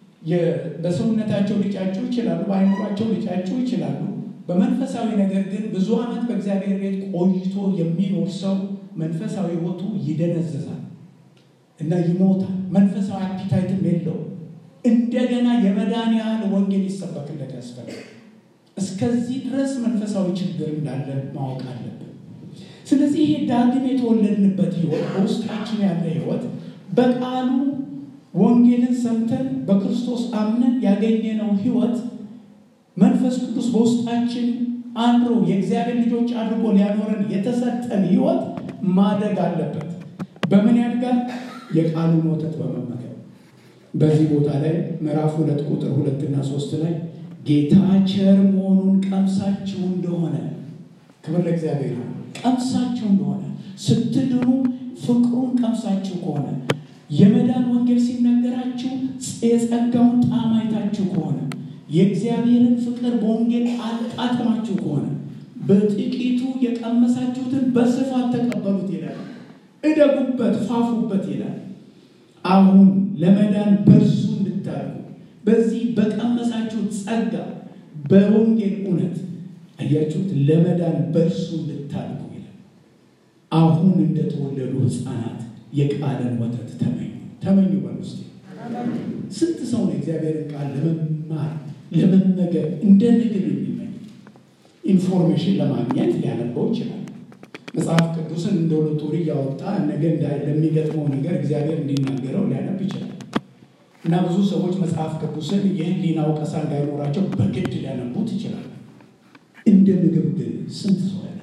በሰውነታቸው ሊጫጩ ይችላሉ፣ በአይምሯቸው ሊጫጩ ይችላሉ። በመንፈሳዊ ነገር ግን ብዙ ዓመት በእግዚአብሔር ቤት ቆይቶ የሚኖር ሰው መንፈሳዊ ህይወቱ ይደነዝዛል እና ይሞታል። መንፈሳዊ አፒታይትም የለው። እንደገና የመዳን ያህል ወንጌል ይሰበክለት ያስፈልጋል። እስከዚህ ድረስ መንፈሳዊ ችግር እንዳለ ማወቅ አለብን። ስለዚህ ይሄ ዳግም የተወለድንበት ህይወት በውስጣችን ያለ ህይወት በቃሉ ወንጌልን ሰምተን በክርስቶስ አምነን ያገኘነው ህይወት መንፈስ ቅዱስ በውስጣችን አድሮ የእግዚአብሔር ልጆች አድርጎ ሊያኖረን የተሰጠን ህይወት ማደግ አለበት። በምን ያድጋል? የቃሉን ወተት በመመገብ በዚህ ቦታ ላይ ምዕራፍ ሁለት ቁጥር ሁለትና ሶስት ላይ ጌታ ቸር መሆኑን ቀምሳችሁ እንደሆነ ክብር ለእግዚአብሔር ነው። ቀምሳችሁ እንደሆነ ስትድኑ ፍቅሩን ቀምሳችሁ ከሆነ የመዳን ወንጌል ሲነገራችሁ የጸጋውን ጣዕም አይታችሁ ከሆነ የእግዚአብሔርን ፍቅር በወንጌል አጣጥማችሁ ከሆነ በጥቂቱ የቀመሳችሁትን በስፋት ተቀበሉት ይላል። እደጉበት፣ ፋፉበት ይላል። አሁን ለመዳን በእርሱ እንድታደርጉ በዚህ በቀመሳችሁት ጸጋ በወንጌል እውነት አያችሁት፣ ለመዳን በእርሱ እንድታድጉ ይላል። አሁን እንደተወለዱ ሕፃናት የቃልን ወተት ተመኙ ተመኙ በል ውስጥ ስንት ሰው ነው እግዚአብሔርን ቃል ለመማር ለመመገብ እንደ ምግብ የሚመኝ ኢንፎርሜሽን ለማግኘት ሊያነበው ይችላል። መጽሐፍ ቅዱስን እንደ ሎቶሪ እያወጣ ነገ ለሚገጥመው ነገር እግዚአብሔር እንዲናገረው ሊያነብ ይችላል። እና ብዙ ሰዎች መጽሐፍ ቅዱስን የህሊና ወቀሳ እንዳይኖራቸው በግድ ሊያነቡት ይችላል። እንደ ምግብ ግን ስንት ሰው ያለ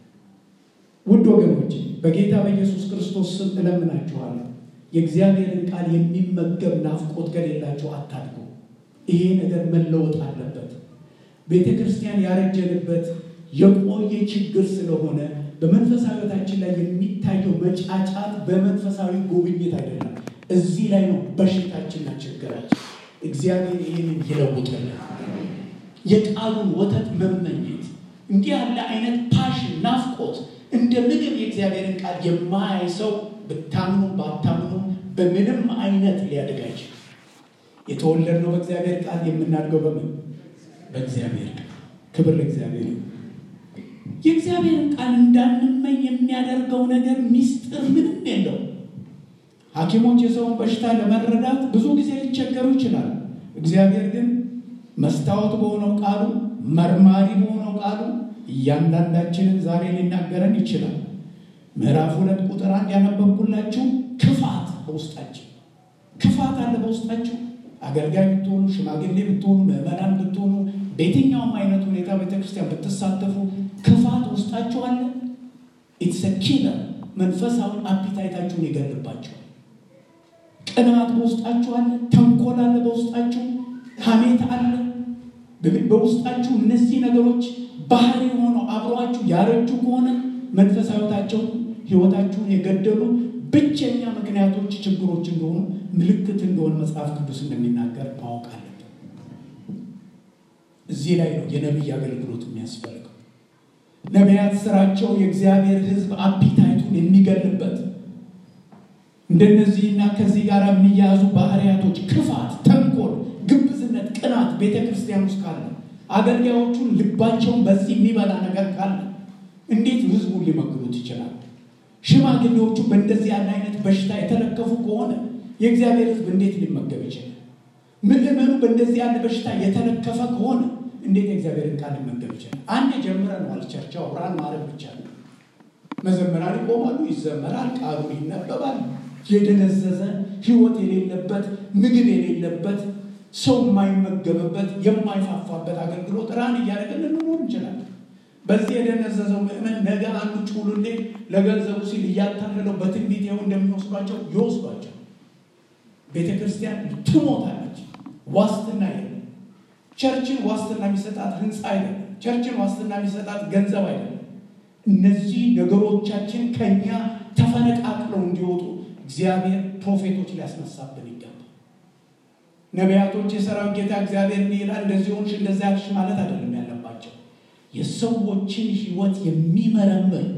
ውድ ወገኖች በጌታ በኢየሱስ ክርስቶስ ስም እለምናችኋለሁ የእግዚአብሔርን ቃል የሚመገብ ናፍቆት ከሌላቸው አታድጉ። ይሄ ነገር መለወጥ አለበት። ቤተ ክርስቲያን ያረጀንበት የቆየ ችግር ስለሆነ በመንፈሳዊ ሕይወታችን ላይ የሚታየው መጫጫት በመንፈሳዊ ጉብኝት አይደለም። እዚህ ላይ ነው በሽታችንና ችግራችን። እግዚአብሔር ይህንን ይለውጥልን። የቃሉን ወተት መመኘት እንዲህ ያለ አይነት ፓሽን፣ ናፍቆት እንደ ምግብ የእግዚአብሔርን ቃል የማያይ ሰው ብታምኑ ባታምኑ በምንም አይነት ሊያድግ አይችልም። የተወለድነው በእግዚአብሔር ቃል የምናድገው በምን በእግዚአብሔር ቃል። ክብር ለእግዚአብሔር። የእግዚአብሔርን ቃል እንዳንመኝ የሚያደርገው ነገር ሚስጥር ምንም የለው። ሐኪሞች የሰውን በሽታ ለመረዳት ብዙ ጊዜ ሊቸገሩ ይችላሉ። እግዚአብሔር ግን መስታወት በሆነው ቃሉ መርማሪ በሆነው ቃሉ እያንዳንዳችንን ዛሬ ሊናገረን ይችላል። ምዕራፍ ሁለት ቁጥር አንድ ያነበብኩላችሁ ክፋት በውስጣችን ክፋት አለ በውስጣችሁ። አገልጋይ ብትሆኑ፣ ሽማግሌ ብትሆኑ፣ ምዕመናን ብትሆኑ፣ በየትኛውም አይነት ሁኔታ ቤተክርስቲያን ብትሳተፉ ክፋት ውስጣችሁ አለ። ኢትስ ኪለር መንፈሳዊ አፒታይታችሁን ይገልባቸዋል። ቅናት በውስጣችሁ አለ። ተንኮል አለ በውስጣችሁ። ሐሜት አለ በውስጣችሁ። እነዚህ ነገሮች ባህሪ ሆነው አብረዋችሁ ያረጁ ከሆነ መንፈሳዊታቸውን ህይወታችሁን የገደሉ ብቸኛ ምክንያቶች ችግሮች እንደሆኑ ምልክት እንደሆነ መጽሐፍ ቅዱስ እንደሚናገር ማወቅ አለብን። እዚህ ላይ ነው የነቢይ አገልግሎት የሚያስፈልገው። ነቢያት ስራቸው የእግዚአብሔር ሕዝብ አፒታይቱን የሚገልበት እንደነዚህና ከዚህ ጋር የሚያያዙ ባህሪያቶች ክፋት፣ ተንኮል፣ ግብዝነት፣ ቅናት ቤተ ክርስቲያን ውስጥ ካለ አገልጋዮቹን ልባቸውን በዚህ የሚበላ ነገር ካለ እንዴት ህዝቡን ሊመግቡት ይችላል? ሽማግሌዎቹ በእንደዚህ ያለ አይነት በሽታ የተለከፉ ከሆነ የእግዚአብሔር ህዝብ እንዴት ሊመገብ ይችላል? ምዕመኑ በእንደዚህ ያለ በሽታ የተለከፈ ከሆነ እንዴት የእግዚአብሔርን ቃል ሊመገብ ይችላል? አንድ ጀምረነዋል። ቸርቻው ብርሃን ማድረግ ብቻ ነው። መዘመራን ይቆማሉ፣ ይዘመራል፣ ቃሉ ይነበባል። የደነዘዘ ህይወት የሌለበት ምግብ የሌለበት ሰው የማይመገብበት የማይፋፋበት አገልግሎት ራን እያደረገን ልንኖር እንችላለን። በዚህ የደነዘዘው ምእመን ነገ አንዱ ጩሉሌ ለገንዘቡ ሲል እያታለለው በትንቢት ይኸው እንደሚወስዷቸው ይወስዷቸው። ቤተ ክርስቲያን ትሞታለች። ዋስትና የለም። ቸርችን ዋስትና የሚሰጣት ህንፃ አይደለም። ቸርችን ዋስትና የሚሰጣት ገንዘብ አይደለም። እነዚህ ነገሮቻችን ከኛ ተፈነቃቅለው እንዲወጡ እግዚአብሔር ፕሮፌቶች ሊያስነሳብን ይገባል። ነቢያቶች የሰራዊት ጌታ እግዚአብሔር እንዲህ ይላል እንደዚህ ሆንሽ እንደዚያ ያልሽ ማለት አይደለም ያለባቸው የሰዎችን ህይወት የሚመረምር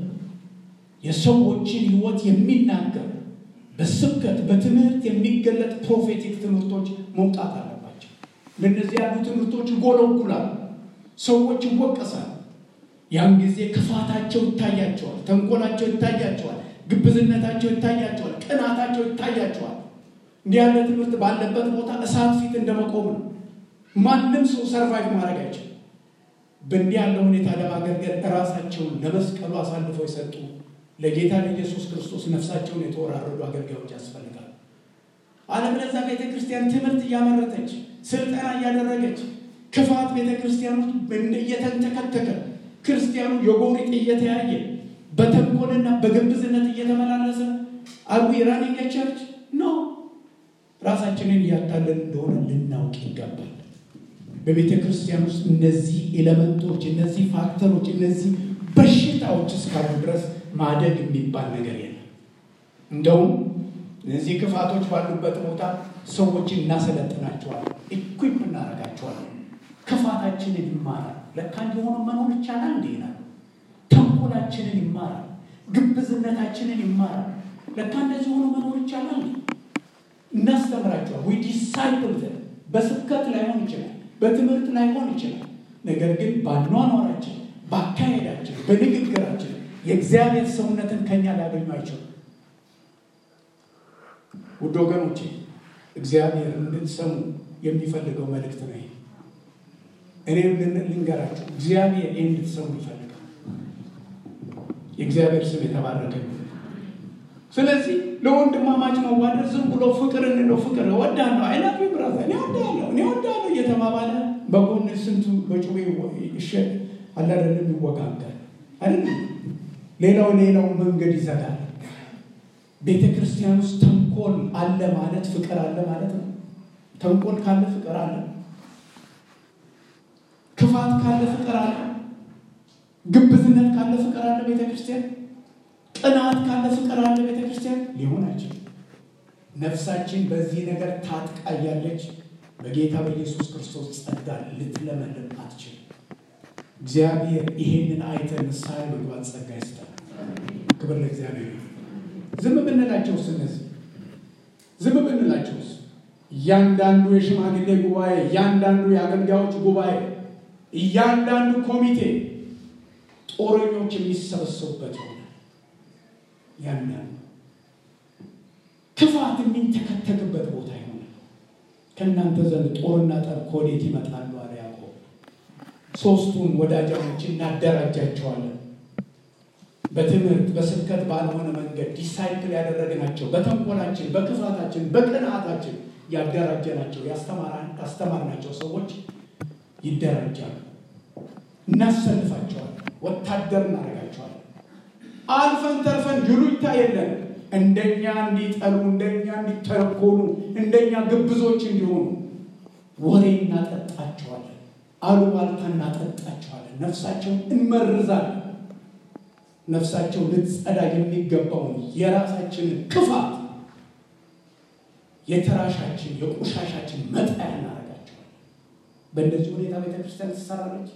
የሰዎችን ህይወት የሚናገር በስብከት በትምህርት የሚገለጥ ፕሮፌቲክ ትምህርቶች መውጣት አለባቸው። ለእነዚህ ያሉ ትምህርቶች ይጎለጉላሉ፣ ሰዎች ይወቀሳሉ። ያን ጊዜ ክፋታቸው ይታያቸዋል፣ ተንኮላቸው ይታያቸዋል፣ ግብዝነታቸው ይታያቸዋል፣ ቅናታቸው ይታያቸዋል። እንዲህ ያለ ትምህርት ባለበት ቦታ እሳት ፊት እንደመቆም ነው። ማንም ሰው ሰርቫይቭ ማድረግ አይችልም። በእንዲህ ያለ ሁኔታ ለማገልገል ራሳቸውን ለመስቀሉ አሳልፈው የሰጡ ለጌታ ለኢየሱስ ክርስቶስ ነፍሳቸውን የተወራረዱ አገልጋዮች ያስፈልጋሉ። አለበለዚያ ቤተ ክርስቲያን ትምህርት እያመረተች ስልጠና እያደረገች ክፋት ቤተ ክርስቲያን ውስጥ እየተንተከተከ ክርስቲያኑ የጎሪጥ እየተያየ በተንኮልና በግብዝነት እየተመላለሰ አዊ ራኒንግ ቸርች ነው። ራሳችንን እያታለን እንደሆነ ልናውቅ ይገባል። በቤተ ክርስቲያን ውስጥ እነዚህ ኤሌመንቶች፣ እነዚህ ፋክተሮች፣ እነዚህ በሽታዎች እስካሉ ድረስ ማደግ የሚባል ነገር የለም። እንደውም እነዚህ ክፋቶች ባሉበት ቦታ ሰዎችን እናሰለጥናቸዋለን፣ ኢኩፕ እናደርጋቸዋለን። ክፋታችንን ይማራል። ለካ እንዲሆኑ መኖር ይቻላል እንዲህ ይላል። ተንኮላችንን ይማራል። ግብዝነታችንን ይማራል። ለካ እንደዚህ ሆኖ መኖር ይቻላል። እናስተምራቸዋል። ዊ ዲሳይፕል በስብከት ላይሆን ይችላል፣ በትምህርት ላይሆን ይችላል። ነገር ግን በአኗኗራችን፣ በአካሄዳችን፣ በንግግራችን የእግዚአብሔር ሰውነትን ከኛ ሊያገኙ አይችሉም። ውድ ወገኖቼ እግዚአብሔር እንድትሰሙ የሚፈልገው መልእክት ነው። እኔም ልንገራችሁ፣ እግዚአብሔር ይህ እንድትሰሙ ይፈልጋል። የእግዚአብሔር ስም የተባረከ ስለዚህ ለወንድማማች መዋደድ ዝም ብሎ ፍቅር እንለው ፍቅር እወዳለሁ አይላፊ ብራዛ እኔ ወዳለሁ እኔ ወዳለሁ እየተባባለ በጎን ስንቱ በጩቤ ይሸጥ አላደለም ይወጋጋል አይደለም። ሌላው ሌላው መንገድ ይዘጋል። ቤተ ክርስቲያን ውስጥ ተንኮል አለ ማለት ፍቅር አለ ማለት ነው። ተንኮል ካለ ፍቅር አለ። ክፋት ካለ ፍቅር አለ። ግብዝነት ካለ ፍቅር አለ ቤተ ክርስቲያን ቅናት ካለ ፍቅር አለ ቤተ ክርስቲያን ሊሆን አይችልም። ነፍሳችን በዚህ ነገር ታጥቃ እያለች በጌታ በኢየሱስ ክርስቶስ ጸጋ ልትለመልም አትችልም። እግዚአብሔር ይሄንን አይተን ንስሐ መግባት ጸጋ ይስጣል። ክብር ለእግዚአብሔር። ዝም ብንላቸውስ እነዚህ ዝም ብንላቸውስ እያንዳንዱ የሽማግሌ ጉባኤ፣ እያንዳንዱ የአገልጋዮች ጉባኤ፣ እያንዳንዱ ኮሚቴ ጦረኞች የሚሰበሰቡበት ይሆናል። ያንን ክፋት የሚንተከተክበት ቦታ ይሆናል። ከእናንተ ዘንድ ጦርና ጠብ ከወዴት ይመጣሉ? አለ ያዕቆብ። ሶስቱን ወዳጃሞች እናደራጃቸዋለን። በትምህርት በስብከት ባልሆነ መንገድ ዲሳይፕል ያደረግናቸው በተንኮላችን፣ በክፋታችን፣ በቅንዓታችን ያደራጀናቸው ያስተማርናቸው ሰዎች ይደራጃሉ። እናሰልፋቸዋለን። ወታደር እናደርጋቸዋለን። አልፈን ተርፈን ጅሉኝታ የለን። እንደኛ እንዲጠሉ፣ እንደኛ እንዲተረኮኑ፣ እንደኛ ግብዞች እንዲሆኑ ወሬ እናጠጣቸዋለን። አሉባልታ እናጠጣቸዋለን። ነፍሳቸውን እንመርዛለን። ነፍሳቸው ልትጸዳ የሚገባውን የራሳችንን ክፋት የተራሻችን የቆሻሻችን መጣያ እናደርጋቸዋለን። በእንደዚህ ሁኔታ ቤተክርስቲያን ትሰራለች።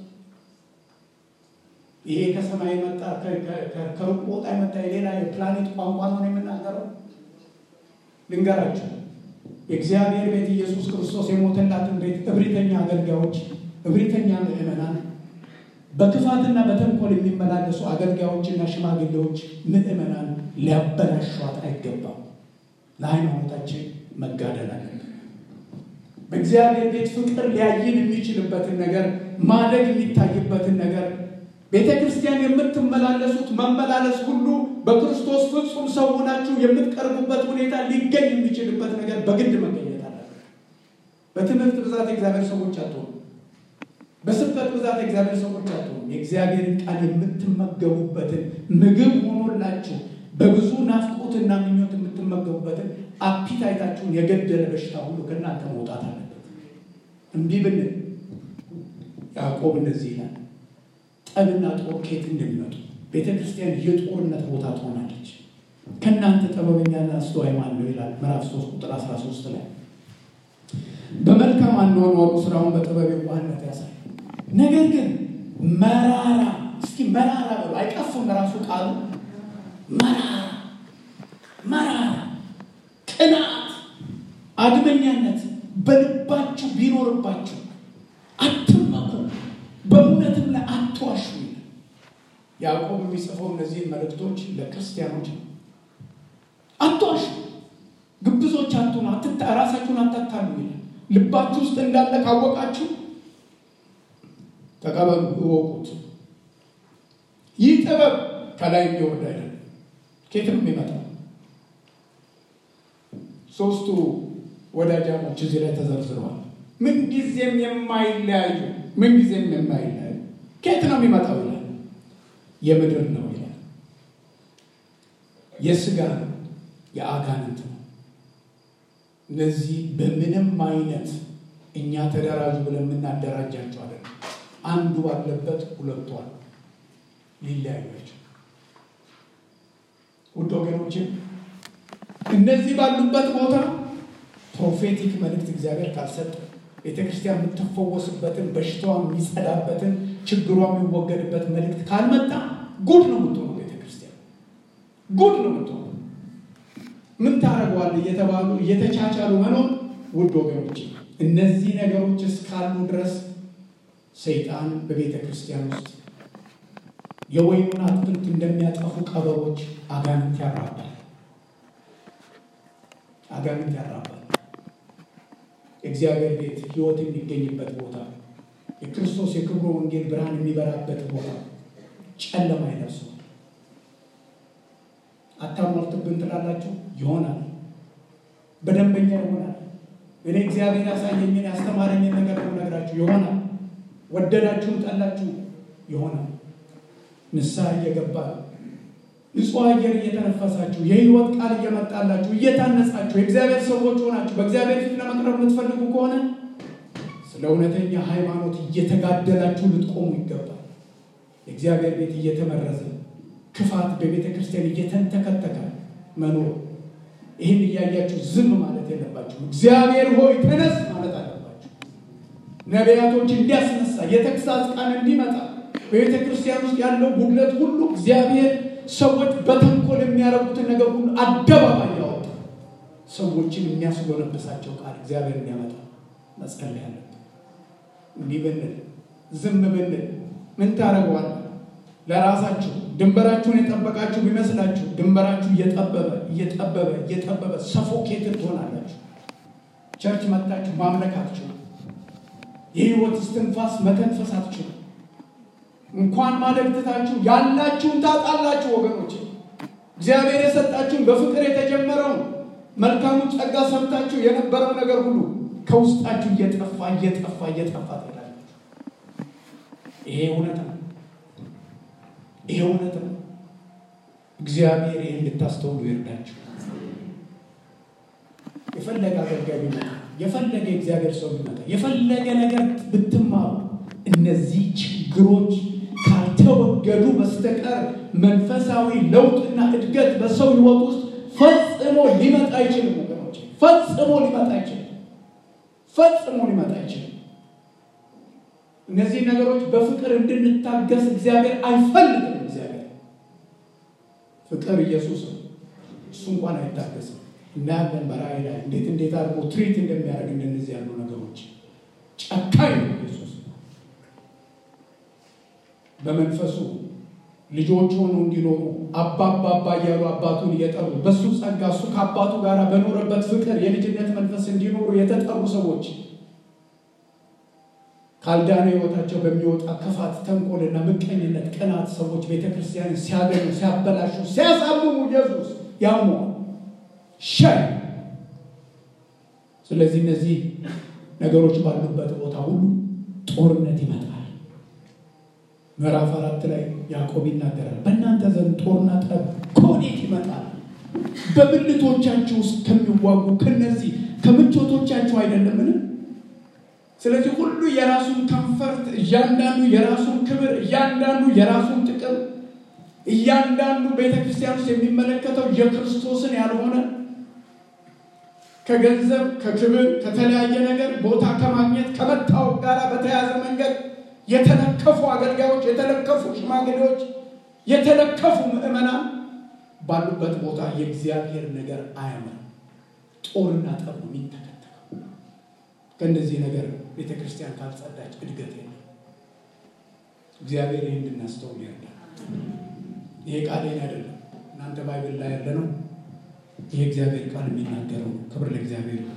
ይሄ ከሰማይ መጣ ከሩቅ ቦታ የመጣ የሌላ የፕላኔት ቋንቋ ነው የምናገረው። ልንገራችሁ፣ የእግዚአብሔር ቤት ኢየሱስ ክርስቶስ የሞተላትን ቤት እብሪተኛ አገልጋዮች፣ እብሪተኛ ምዕመናን፣ በክፋትና በተንኮል የሚመላለሱ አገልጋዮችና ሽማግሌዎች ምዕመናን ሊያበላሿት አይገባም። ለሃይማኖታችን መጋደል አለብን። በእግዚአብሔር ቤት ፍቅር ሊያይን የሚችልበትን ነገር ማደግ የሚታይበትን ነገር ቤተ ክርስቲያን የምትመላለሱት መመላለስ ሁሉ በክርስቶስ ፍጹም ሰው ሆናችሁ የምትቀርቡበት ሁኔታ ሊገኝ የሚችልበት ነገር በግድ መገኘት አለበት። በትምህርት ብዛት የእግዚአብሔር ሰዎች አትሆኑ። በስብከት ብዛት የእግዚአብሔር ሰዎች አትሆኑ። የእግዚአብሔርን ቃል የምትመገቡበትን ምግብ ሆኖላችሁ በብዙ ናፍቆትና ምኞት የምትመገቡበትን አፒታይታችሁን የገደለ በሽታ ሁሉ ከእናንተ መውጣት አለበት። እምቢ ብንል ያዕቆብ እንደዚህ ይላል ጠብና ጦር ከየት እንደሚመጡ ቤተ ክርስቲያን የጦርነት ቦታ ትሆናለች። ከእናንተ ጥበበኛና አስተዋይ ማን ነው ይላል ምዕራፍ 3 ቁጥር 13 ላይ። በመልካም አኗኗሩ ስራውን በጥበብ የዋህነት ያሳይ። ነገር ግን መራራ እስኪ መራራ በሉ አይቀፍም። ራሱ ቃሉ መራራ መራራ ቅናት፣ አድመኛነት በልባችሁ ቢኖርባችሁ አትመኩ በእውነትም ላይ አትዋሹ ይላል። ያዕቆብ የሚጽፈው እነዚህን መልእክቶች ለክርስቲያኖች ነው። አትዋሹ፣ ግብዞች አትሁኑ፣ ራሳችሁን አታታሉ ይላል። ልባችሁ ውስጥ እንዳለ ካወቃችሁ ተቀበሉ፣ እወቁት። ይህ ጥበብ ከላይ የሚወርድ አይደለም፣ ከየትም የሚመጣ ሶስቱ ወዳጃሞች እዚህ ላይ ተዘርዝረዋል። ምንጊዜም የማይለያዩ ምንጊዜም የማይለያዩ ከየት ነው የሚመጣው ይላል። የምድር ነው ይላል። የስጋ ነው፣ የአጋንንት ነው። እነዚህ በምንም አይነት እኛ ተደራጁ ብለን የምናደራጃቸው አይደለም። አንዱ ባለበት ሁለቱ አሉ፣ ሊለያዩቸው። ውድ ወገኖችን እነዚህ ባሉበት ቦታ ፕሮፌቲክ መልእክት እግዚአብሔር ካልሰጠ ቤተ ክርስቲያን የምትፈወስበትን በሽታዋ የሚጸዳበትን ችግሯ የሚወገድበት መልእክት ካልመጣ ጉድ ነው የምትሆነው። ቤተ ክርስቲያን ጉድ ነው የምትሆነው። ምን ታደርገዋል እየተባሉ እየተቻቻሉ መኖር ውድ ወገኖች፣ እነዚህ ነገሮች እስካሉ ድረስ ሰይጣን በቤተ ክርስቲያን ውስጥ የወይኑን አትክልት እንደሚያጠፉ ቀበሮች አጋንንት ያራባል። አጋንንት ያራባል። የእግዚአብሔር ቤት ሕይወት የሚገኝበት ቦታ፣ የክርስቶስ የክብሩ ወንጌል ብርሃን የሚበራበት ቦታ ጨለማ አይደርሰው። አታሟርትብን ትላላችሁ፣ ይሆናል። በደንበኛ ይሆናል። እኔ እግዚአብሔር ያሳየኝን ያስተማረኝን ነገር ነው ነግራችሁ ይሆናል። ወደዳችሁም ጠላችሁ ይሆናል። ንስሐ እየገባ ንጹሕ አየር እየተነፈሳችሁ የህይወት ቃል እየመጣላችሁ እየታነጻችሁ የእግዚአብሔር ሰዎች ሆናችሁ በእግዚአብሔር ፊት ለመቅረብ የምትፈልጉ ከሆነ ስለ እውነተኛ ሃይማኖት እየተጋደላችሁ ልትቆሙ ይገባል። የእግዚአብሔር ቤት እየተመረዘ ክፋት በቤተ ክርስቲያን እየተንተከተከ መኖር ይህን እያያችሁ ዝም ማለት የለባችሁ። እግዚአብሔር ሆይ ተነስ ማለት አለባችሁ። ነቢያቶች እንዲያስነሳ የተግሳጽ ቃል እንዲመጣ በቤተ ክርስቲያን ውስጥ ያለው ጉድለት ሁሉ እግዚአብሔር ሰዎች በተንኮል የሚያደርጉትን ነገር ሁሉ አደባባይ ያወጣ ሰዎችን የሚያስጎለብሳቸው ቃል እግዚአብሔር እንዲያመጣ መጸለይ አለብን። እንዲህ ብንል ዝም ብንል ምን ታደርገዋል? ለራሳችሁ ድንበራችሁን የጠበቃችሁ ቢመስላችሁ ድንበራችሁ እየጠበበ እየጠበበ እየጠበበ ሰፎኬትን ትሆናላችሁ። ቸርች መጥታችሁ ማምለክ አትችሉ። የህይወት እስትንፋስ መተንፈስ አትችሉ። እንኳን ማለክትታችሁ ያላችሁን ታጣላችሁ ወገኖች። እግዚአብሔር የሰጣችሁን በፍቅር የተጀመረውን መልካሙን ጸጋ ሰምታችሁ የነበረው ነገር ሁሉ ከውስጣችሁ እየጠፋ እየጠፋ እየጠፋ ትሄዳላችሁ። ይሄ እውነት ነው። ይሄ እውነት ነው። እግዚአብሔር ይህን እንድታስተውሉ ይርዳችሁ። የፈለገ አገልጋይ ቢመጣ፣ የፈለገ የእግዚአብሔር ሰው ቢመጣ፣ የፈለገ ነገር ብትማሩ እነዚህ ችግሮች ካልተወገዱ በስተቀር መንፈሳዊ ለውጥና እድገት በሰው ሕይወት ውስጥ ፈጽሞ ሊመጣ አይችልም። ወገኖች ፈጽሞ ሊመጣ አይችልም። ፈጽሞ ሊመጣ አይችልም። እነዚህ ነገሮች በፍቅር እንድንታገስ እግዚአብሔር አይፈልግም። እግዚአብሔር ፍቅር ኢየሱስ ነው። እሱ እንኳን አይታገስም። እናያለን በራእይ ላይ እንዴት እንዴት አድርጎ ትሪት እንደሚያደርግ እንደነዚህ ያሉ ነገሮች ጨካኝ ነው ኢየሱስ። በመንፈሱ ልጆች ሆኖ እንዲኖሩ አባባ አባ እያሉ አባቱን እየጠሩ በእሱ ጸጋ እሱ ከአባቱ ጋር በኖረበት ፍቅር የልጅነት መንፈስ እንዲኖሩ የተጠሩ ሰዎች ካልዳነ ሕይወታቸው በሚወጣ ክፋት፣ ተንኮልና ምቀኝነት፣ ቅናት ሰዎች ቤተክርስቲያንን ሲያገኙ፣ ሲያበላሹ፣ ሲያሳምሙ ኢየሱስ ያመዋል ሻይ። ስለዚህ እነዚህ ነገሮች ባሉበት ቦታ ሁሉ ጦርነት ይመጣል። ምዕራፍ አራት ላይ ያዕቆብ ይናገራል። በእናንተ ዘንድ ጦርና ጠብ ከወዴት ይመጣል? በብልቶቻችሁ ውስጥ ከሚዋጉ ከነዚህ ከምቾቶቻችሁ አይደለምን? ስለዚህ ሁሉ የራሱን ከንፈርት፣ እያንዳንዱ የራሱን ክብር፣ እያንዳንዱ የራሱን ጥቅም፣ እያንዳንዱ ቤተክርስቲያን ውስጥ የሚመለከተው የክርስቶስን ያልሆነ ከገንዘብ ከክብር ከተለያየ ነገር ቦታ ከማግኘት ከመታወቅ ጋር በተያያዘ መንገድ የተለከፉ አገልጋዮች፣ የተለከፉ ሽማግሌዎች፣ የተለከፉ ምዕመናን ባሉበት ቦታ የእግዚአብሔር ነገር አያምርም። ጦርና ጠብ ነው የሚተከተለው። ከእንደዚህ ነገር ቤተ ክርስቲያን ካልጸዳች እድገት የለም። እግዚአብሔር ይህ እንድናስተውል ያለ ይሄ ቃሌን አይደለም፣ እናንተ ባይብል ላይ ያለ ነው። ይህ እግዚአብሔር ቃል የሚናገረው ነው። ክብር ለእግዚአብሔር ነው።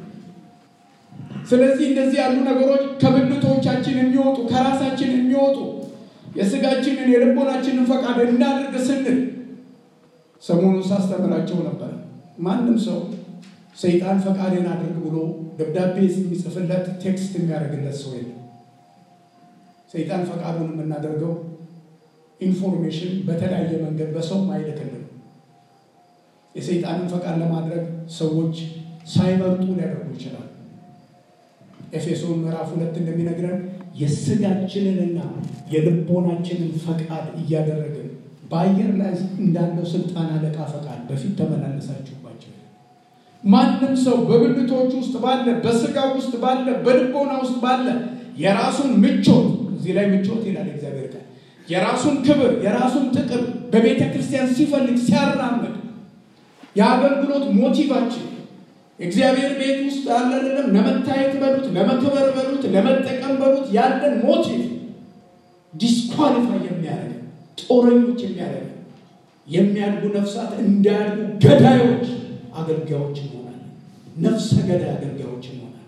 ስለዚህ እንደዚህ ያሉ ነገሮች ከብልቶቻችን የሚወጡ ከራሳችን የሚወጡ የስጋችንን የልቦናችንን ፈቃድ እናድርግ ስንል ሰሞኑን ሳስተምራቸው ነበር። ማንም ሰው ሰይጣን ፈቃድን አድርግ ብሎ ደብዳቤ የሚጽፍለት ቴክስት የሚያደርግለት ሰው የለም። ሰይጣን ፈቃዱን የምናደርገው ኢንፎርሜሽን በተለያየ መንገድ በሰው አይልክልን። የሰይጣንን ፈቃድ ለማድረግ ሰዎች ሳይመርጡ ሊያደርጉ ይችላል። ኤፌሶን ምዕራፍ ሁለት እንደሚነግረን የስጋችንንና የልቦናችንን ፈቃድ እያደረግን በአየር ላይ እንዳለው ስልጣን አለቃ ፈቃድ በፊት ተመላለሳችሁባቸው። ማንም ሰው በብልቶች ውስጥ ባለ በስጋ ውስጥ ባለ በልቦና ውስጥ ባለ የራሱን ምቾት እዚህ ላይ ምቾት ይላል እግዚአብሔር ቃል የራሱን ክብር የራሱን ጥቅም በቤተ ክርስቲያን ሲፈልግ ሲያራምድ የአገልግሎት ሞቲቫችን እግዚአብሔር ቤት ውስጥ ያለ አይደለም ለመታየት በሉት ለመክበር በሉት ለመጠቀም በሉት ያለን ሞቲቭ ዲስኳሊፋይ የሚያደርግ ጦረኞች የሚያደርግ የሚያድጉ ነፍሳት እንዳያድጉ ገዳዮች አገልጋዮች እንሆናለን። ነፍሰ ገዳይ አገልጋዮች እንሆናለን።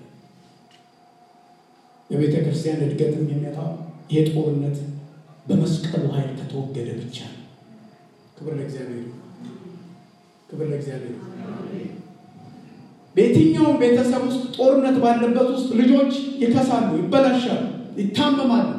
የቤተ ክርስቲያን እድገትም የሚመጣው የጦርነት በመስቀሉ ኃይል ከተወገደ ብቻ ነው። ክብር ለእግዚአብሔር፣ ክብር ለእግዚአብሔር። በየትኛውም ቤተሰብ ውስጥ ጦርነት ባለበት ውስጥ ልጆች ይከሳሉ፣ ይበላሻሉ፣ ይታመማሉ።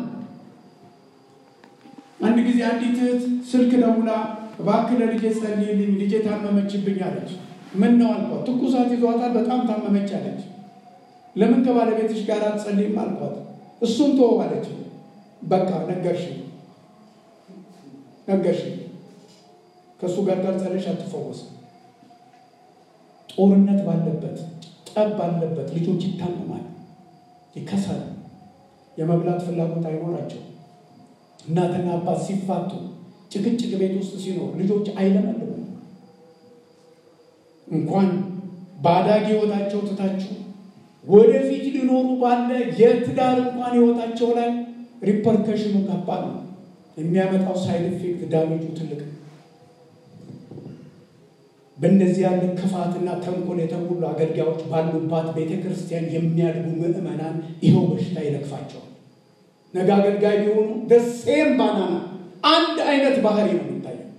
አንድ ጊዜ አንዲት እህት ስልክ ደውላ እባክህ ለልጄ ጸልይልኝ፣ ልጄ ታመመችብኝ አለች። ምን ነው አልኳት። ትኩሳት ይዟታል፣ በጣም ታመመች አለች። ለምን ከባለቤትሽ ጋር አትጸልይም አልኳት። እሱን ተወው አለች። በቃ ነገርሽ ነገርሽ፣ ከእሱ ጋር ካልጸለሽ አትፈወስም። ጦርነት ባለበት ጠብ ባለበት ልጆች ይታመማል፣ ይከሳል፣ የመብላት ፍላጎት አይኖራቸው። እናትና አባት ሲፋቱ ጭቅጭቅ ቤት ውስጥ ሲኖር ልጆች አይለመልሙም። እንኳን በአዳጊ ህይወታቸው ትታችሁ ወደፊት ሊኖሩ ባለ የትዳር እንኳን ህይወታቸው ላይ ሪፐርከሽኑ ከባድ ነው። የሚያመጣው ሳይድ ኢፌክት ዳሜጁ ትልቅ ነው። በእነዚህ ያለ ክፋትና ተንኮል የተሞሉ አገልጋዮች ባሉባት ቤተ ክርስቲያን የሚያድጉ ምዕመናን ይኸው በሽታ ይለክፋቸዋል። ነገ አገልጋይ ቢሆኑ ደሴም ባናና አንድ አይነት ባህሪ ነው የሚታየው።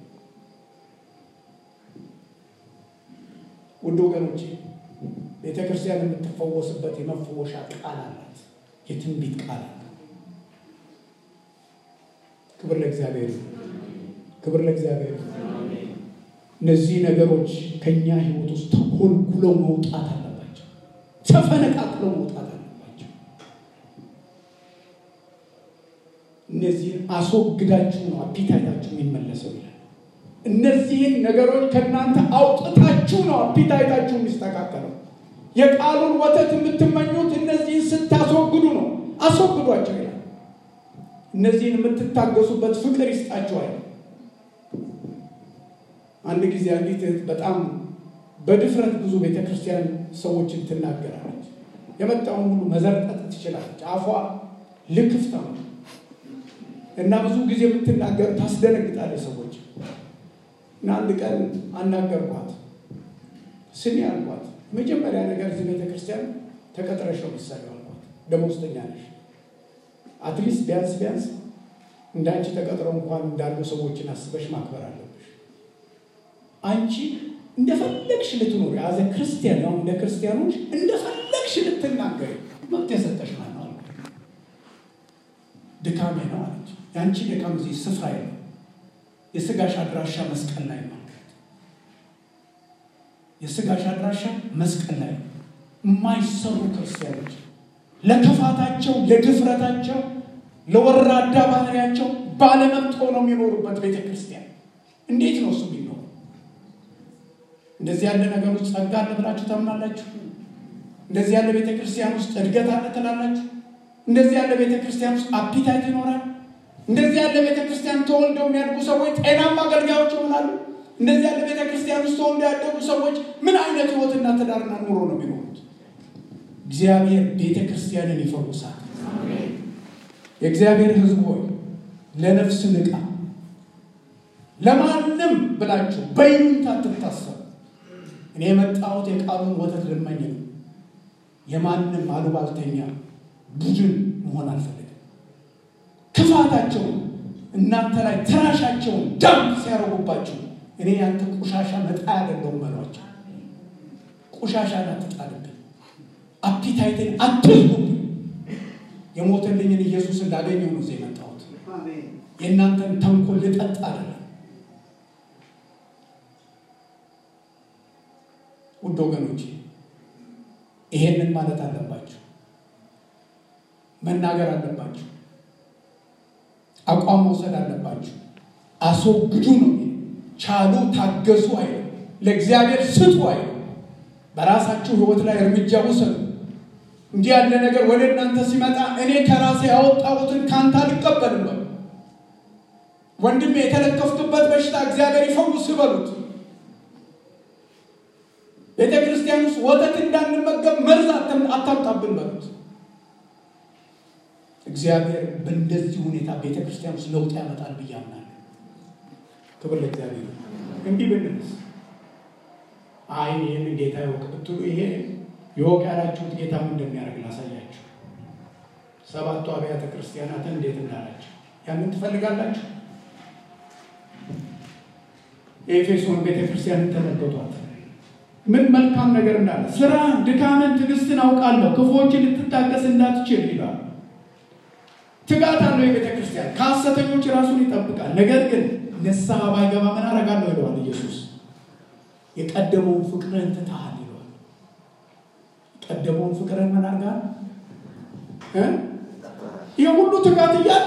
ውድ ወገኖቼ ቤተ ክርስቲያን የምትፈወስበት የመፈወሻ ቃል አላት፣ የትንቢት ቃል አላት። ክብር ለእግዚአብሔር፣ ክብር ለእግዚአብሔር። እነዚህ ነገሮች ከእኛ ህይወት ውስጥ ተኮልኩለው መውጣት አለባቸው፣ ተፈነቃቅለው መውጣት አለባቸው። እነዚህን አስወግዳችሁ ነው አፒታይታችሁ የሚመለሰው ይላል። እነዚህን ነገሮች ከእናንተ አውጥታችሁ ነው አፒታይታችሁ የሚስተካከለው። የቃሉን ወተት የምትመኙት እነዚህን ስታስወግዱ ነው። አስወግዷቸው ይላል። እነዚህን የምትታገሱበት ፍቅር ይስጣችኋል። አንድ ጊዜ አንዲት እህት በጣም በድፍረት ብዙ ቤተ ክርስቲያን ሰዎችን ትናገራለች። የመጣውን ሁሉ መዘርጠጥ ትችላለች። አፏ ልክፍታ ነው እና ብዙ ጊዜ የምትናገር ታስደነግጣለች ሰዎች እና አንድ ቀን አናገርኳት። ስሚ አልኳት፣ መጀመሪያ ነገር እዚህ ቤተ ክርስቲያን ተቀጥረሽ ነው የምትሰሪው አልኳት። ደመወዝተኛ ነሽ። አትሊስት ቢያንስ ቢያንስ እንዳንቺ ተቀጥረው እንኳን እንዳሉ ሰዎችን አስበሽ ማክበር አለብሽ። አንቺ እንደፈለግሽ ልትኖሪ አዘ ክርስቲያን ያው እንደ ክርስቲያኖች እንደፈለግሽ ልትናገሪ መብት የሰጠሽ ማን ነው አልኳት። ድካሜ ነው አለች። የአንቺ ድካም እዚህ ስፍራ የለው የስጋሽ አድራሻ መስቀል ላይ ነው። የስጋሽ አድራሻ መስቀል ላይ ነው። የማይሰሩ ክርስቲያኖች ለክፋታቸው፣ ለድፍረታቸው፣ ለወራዳ ባህሪያቸው ባለመብት ሆነው የሚኖሩበት ቤተ ክርስቲያን እንዴት ነው እሱ የሚኖሩ? እንደዚህ ያለ ነገር ውስጥ ጸጋ አለ ብላችሁ ታምናላችሁ? እንደዚህ ያለ ቤተ ክርስቲያን ውስጥ እድገት አለ ትላላችሁ? እንደዚህ ያለ ቤተ ክርስቲያን ውስጥ አፒታይት ይኖራል? እንደዚህ ያለ ቤተ ክርስቲያን ተወልደው የሚያድጉ ሰዎች ጤናማ አገልጋዮች ይሆናሉ? እንደዚህ ያለ ቤተ ክርስቲያን ውስጥ ተወልደው ያደጉ ሰዎች ምን አይነት ህይወትና ትዳርና ኑሮ ነው የሚኖሩት? እግዚአብሔር ቤተ ክርስቲያንን ይፈውሳል። የእግዚአብሔር ሕዝብ ሆይ ለነፍስ ንቃ። ለማንም ብላችሁ በይሉኝታ አትታሰሩ። እኔ የመጣሁት የቃሉን ወተት ልመኝ ነው። የማንም አሉባልተኛ ቡድን መሆን አልፈልግም። ክፋታቸውን እናንተ ላይ ትራሻቸውን ዳም ሲያረጉባቸው እኔ ያንተ ቆሻሻ መጣ አይደለሁም በሏቸው። ቆሻሻን አትጣልብኝ፣ አፒታይትን አትዝጉብኝ። የሞተልኝን ኢየሱስ እንዳገኘው ነው እዚህ የመጣሁት። የእናንተን ተንኮል ልጠጣ አይደለም። ውድ ወገኖች ይሄንን ማለት አለባችሁ፣ መናገር አለባችሁ፣ አቋም መውሰድ አለባችሁ። አስወግዱ ነው ቻሉ፣ ታገሱ አይልም። ለእግዚአብሔር ስጡ አይልም። በራሳችሁ ሕይወት ላይ እርምጃ ውሰዱ። እንዲህ ያለ ነገር ወደ እናንተ ሲመጣ እኔ ከራሴ ያወጣሁትን ካንተ አልቀበልም በሉ። ወንድሜ የተለከፍክበት በሽታ እግዚአብሔር ይፈውስ በሉት። ቤተ ክርስቲያን ውስጥ ወተት እንዳንመገብ መርዝ አታምጣብን በሉት። እግዚአብሔር በእንደዚህ ሁኔታ ቤተ ክርስቲያን ውስጥ ለውጥ ያመጣል ብዬ አምናለሁ። ክብር ለእግዚአብሔር። እንዲህ ብንልስ አይ ይህን ጌታ ይወቅ ብትሉ ይሄ ይወቅ ያላችሁት ጌታ ምን እንደሚያደርግ ላሳያችሁ። ሰባቱ አብያተ ክርስቲያናትን እንዴት እንዳላቸው ያንን ትፈልጋላችሁ? የኤፌሶን ቤተ ክርስቲያንን ተመልከቷት። ምን መልካም ነገር እንዳለ ስራ፣ ድካምን፣ ትዕግስትን አውቃለሁ ክፉዎችን ልትታገስ እንዳትችል ይላል። ትጋት አለው የቤተ ክርስቲያን ከሐሰተኞች ራሱን ይጠብቃል። ነገር ግን ንስሐ ባይገባ ምን አደርጋለሁ ይለዋል ኢየሱስ። የቀደመውን ፍቅርን ትተሃል ይለዋል። የቀደመውን ፍቅርን ምን አድርጋል? ይህ ሁሉ ትጋት እያለ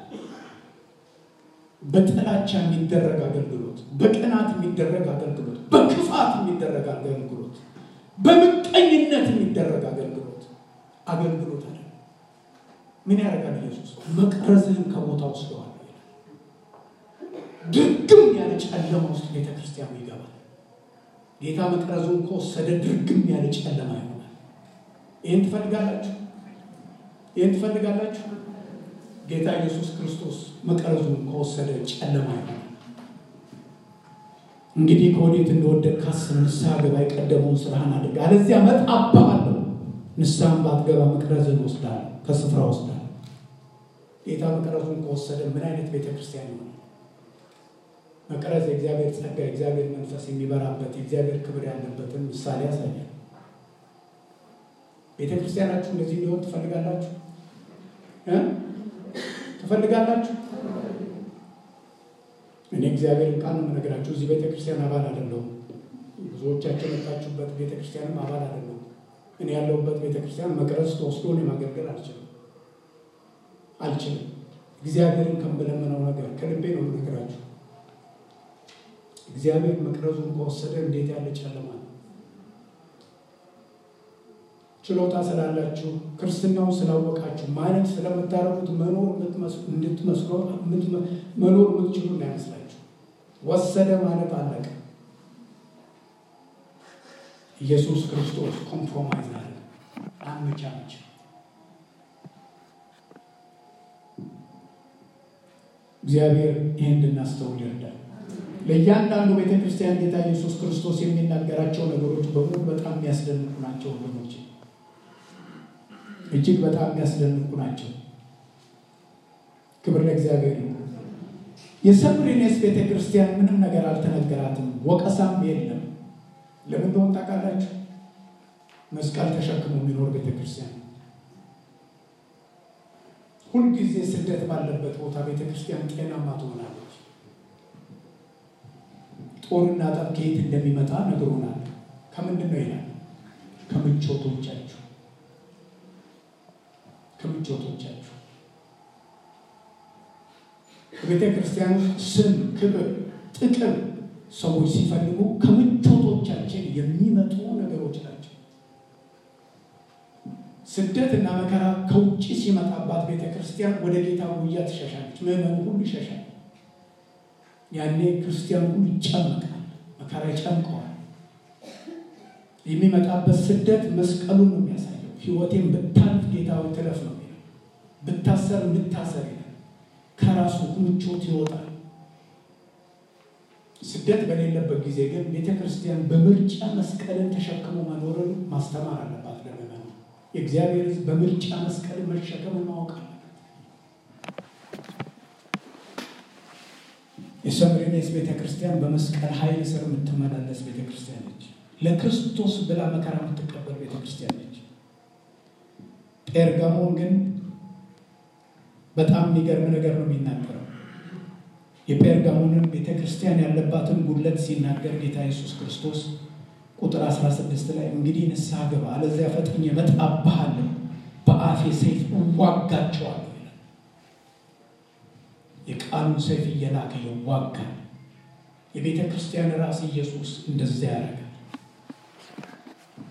በጥላቻ የሚደረግ አገልግሎት፣ በቅናት የሚደረግ አገልግሎት፣ በክፋት የሚደረግ አገልግሎት፣ በምቀኝነት የሚደረግ አገልግሎት አገልግሎት አለ። ምን ያደርጋል ኢየሱስ? መቅረዝህን ከቦታ ወስደዋል። ድርግም ያለ ጨለማ ውስጥ ቤተ ክርስቲያኑ ይገባል። ጌታ መቅረዙን ከወሰደ ድርግም ያለ ጨለማ ይሆናል። ይህን ትፈልጋላችሁ? ይህን ትፈልጋላችሁ? ጌታ ኢየሱስ ክርስቶስ መቅረዙን ከወሰደ ጨለማ ይሆናል። እንግዲህ ከወዴት እንደወደቅ ካስብ ንስሐ ገባ፣ የቀደመውን ስራህን አድርግ፣ አለዚያ እመጣብሃለሁ። ንስሐን ባትገባ መቅረዝን ወስዳለሁ፣ ከስፍራ ወስዳለሁ። ጌታ መቅረዙን ከወሰደ ምን አይነት ቤተ ክርስቲያን ይሆናል? መቅረዝ የእግዚአብሔር ጸጋ፣ የእግዚአብሔር መንፈስ የሚበራበት የእግዚአብሔር ክብር ያለበትን ምሳሌ ያሳያል። ቤተ ክርስቲያናችሁ እንደዚህ እንዲሆን ትፈልጋላችሁ ትፈልጋላችሁ? እኔ እግዚአብሔርን ቃል ነው የምነግራችሁ። እዚህ ቤተ ክርስቲያን አባል አይደለሁም። ብዙዎቻቸው የመጣችሁበት ቤተ ክርስቲያንም አባል አይደለሁም። እኔ ያለሁበት ቤተ ክርስቲያን መቅረዝ ተወስዶ እኔ ማገልገል አልችልም አልችልም። እግዚአብሔርን ከምለምነው ነገር ከልቤ ነው የምነግራችሁ። እግዚአብሔር መቅረዙን ከወሰደ እንዴት ያለ ጨለማ ነው። ችሎታ ስላላችሁ ክርስትናውን ስላወቃችሁ ማለት ስለምታረጉት መኖር እንድትመስሎ መኖር የምትችሉ እንዳይመስላችሁ። ወሰደ ማለት አለቀ። ኢየሱስ ክርስቶስ ኮምፕሮማይዝ አለ አመቻመች። እግዚአብሔር ይህን እንድናስተውል ይርዳል። ለእያንዳንዱ ቤተ ክርስቲያን ጌታ ኢየሱስ ክርስቶስ የሚናገራቸው ነገሮች በሙሉ በጣም የሚያስደንቁ ናቸው ወገኖች፣ እጅግ በጣም የሚያስደንቁ ናቸው። ክብር ለእግዚአብሔር ነው። የሰምሪኔስ ቤተ ክርስቲያን ምንም ነገር አልተነገራትም፣ ወቀሳም የለም። ለምን እንደሆነ ታውቃላችሁ? መስቀል ተሸክሞ የሚኖር ቤተ ክርስቲያን ሁልጊዜ ስደት ባለበት ቦታ ቤተ ክርስቲያን ጤናማ ትሆናለች። ጦርና ጠብ ከየት እንደሚመጣ ነግሮናል። ከምንድን ነው ይላል? ከምቾቶቻችሁ ከምቾቶቻችሁ በቤተ ክርስቲያን ውስጥ ስም፣ ክብር፣ ጥቅም ሰዎች ሲፈልጉ ከምቾቶቻችን የሚመጡ ነገሮች ናቸው። ስደት እና መከራ ከውጭ ሲመጣባት ቤተ ክርስቲያን ወደ ጌታ ጉያ ትሸሻለች። ምዕመኑ ሁሉ ይሸሻል። ያኔ ክርስቲያን ሁሉ ይጨመቃል። መከራ ይጨምቀዋል። የሚመጣበት ስደት መስቀሉን ነው የሚያሳየው። ሕይወቴን ብታልፍ ጌታዊ ትለፍ ነው የሚለው። ብታሰር እንድታሰር ይላል። ከራሱ ምቾት ይወጣል። ስደት በሌለበት ጊዜ ግን ቤተ ክርስቲያን በምርጫ መስቀልን ተሸክሞ መኖርን ማስተማር አለባት። ለምዕመኑ የእግዚአብሔር ሕዝብ በምርጫ መስቀልን መሸከምን ማወቅ አለበት። የሰምሪኔስ ቤተ ክርስቲያን በመስቀል ኃይል ስር የምትመላለስ ቤተ ክርስቲያን ነች። ለክርስቶስ ብላ መከራ የምትቀበል ቤተ ክርስቲያን ነች። ጴርጋሞን ግን በጣም የሚገርም ነገር ነው የሚናገረው። የጴርጋሞንን ቤተ ክርስቲያን ያለባትን ጉድለት ሲናገር ጌታ ኢየሱስ ክርስቶስ ቁጥር 16 ላይ እንግዲህ ንስሐ ግባ፣ አለዚያ ፈጥኜ እመጣብሃለሁ፣ በአፌ ሰይፍ እዋጋቸዋለሁ ይላል። የቃሉን ሰይፍ እየላከ ይዋጋል። የቤተ ክርስቲያን ራስ ኢየሱስ እንደዚያ ያደርጋል።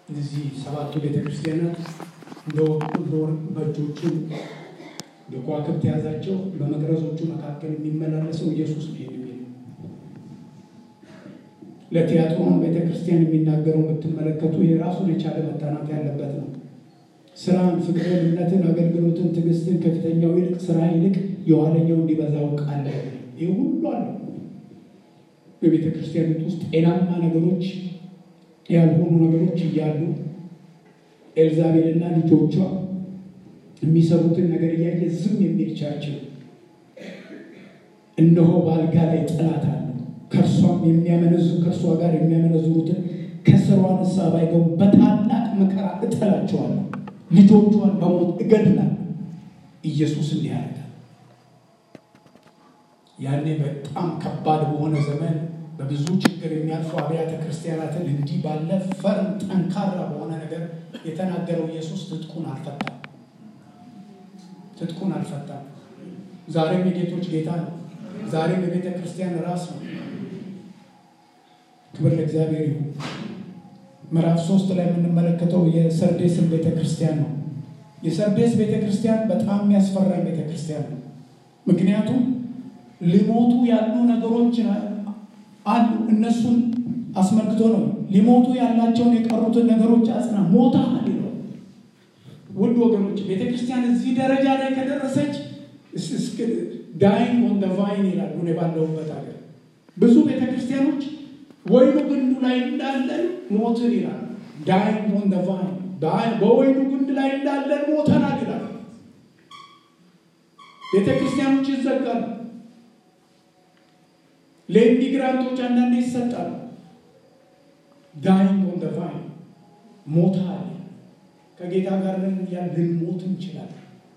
እነዚህ ሰባቱ ቤተክርስቲያናት እንደ ወርቅ በእጆቹ የከዋክብት የያዛቸው በመቅረዞቹ መካከል የሚመላለሰው ኢየሱስ ነው የሚል ለቲያጥሮን ቤተክርስቲያን የሚናገረው ብትመለከቱ የራሱን የቻለ መጠናት ያለበት ነው። ስራን፣ ፍቅርን፣ እምነትን፣ አገልግሎትን፣ ትዕግስትን ከፊተኛው ይልቅ ስራ ይልቅ የኋለኛው እንዲበዛ አውቃለሁ። ይህ ሁሉ አለ። በቤተ ክርስቲያኒት ውስጥ ጤናማ ነገሮች ያልሆኑ ነገሮች እያሉ ኤልዛቤልና ልጆቿ የሚሰሩትን ነገር እያየ ዝም የሚል ቸርች ነው። እነሆ በአልጋ ላይ ጠላት አለ፣ ከእርሷም የሚያመነዙ ከእርሷ ጋር የሚያመነዝሩትን ከስሯ ንስሐ ባይገቡ በታላቅ መከራ እጠላቸዋለሁ፣ ልጆቿን በሞት እገድላለሁ። ኢየሱስ እንዲህ ያደርጋል። ያኔ በጣም ከባድ በሆነ ዘመን በብዙ ችግር የሚያልፉ አብያተ ክርስቲያናትን እንዲህ ባለ ፈርም ጠንካራ በሆነ ነገር የተናገረው ኢየሱስ ትጥቁን አልፈታም። ትጥቁን አልፈታም። ዛሬም የጌቶች ጌታ ነው። ዛሬም የቤተ ክርስቲያን ራስ ነው። ክብር ለእግዚአብሔር ይሁን። ምዕራፍ ሶስት ላይ የምንመለከተው የሰርዴስን ቤተ ክርስቲያን ነው። የሰርዴስ ቤተ ክርስቲያን በጣም የሚያስፈራኝ ቤተ ክርስቲያን ነው። ምክንያቱም ሊሞቱ ያሉ ነገሮች አሉ። እነሱን አስመልክቶ ነው ሊሞቱ ያላቸውን የቀሩትን ነገሮች አጽና ሞተሃል ይለው። ውድ ወገኖች ቤተ ክርስቲያን እዚህ ደረጃ ላይ ከደረሰች ዳይንግ ኦን ደ ቫይን ይላሉ። እኔ ባለሁበት ሀገር ብዙ ቤተ ክርስቲያኖች ወይኑ ግንዱ ላይ እንዳለን ሞትን ይላሉ። ዳይንግ ኦን ደ ቫይን በወይኑ ግንድ ላይ እንዳለን ሞተናል ይላሉ። ቤተ ክርስቲያኖች ይዘጋሉ። ለኢሚግራንቶች አንዳንዴ ይሰጣሉ። ዳይንግ ኦን ደ ቫይን ሞታል። ከጌታ ጋር ያ ልንሞት እንችላለን።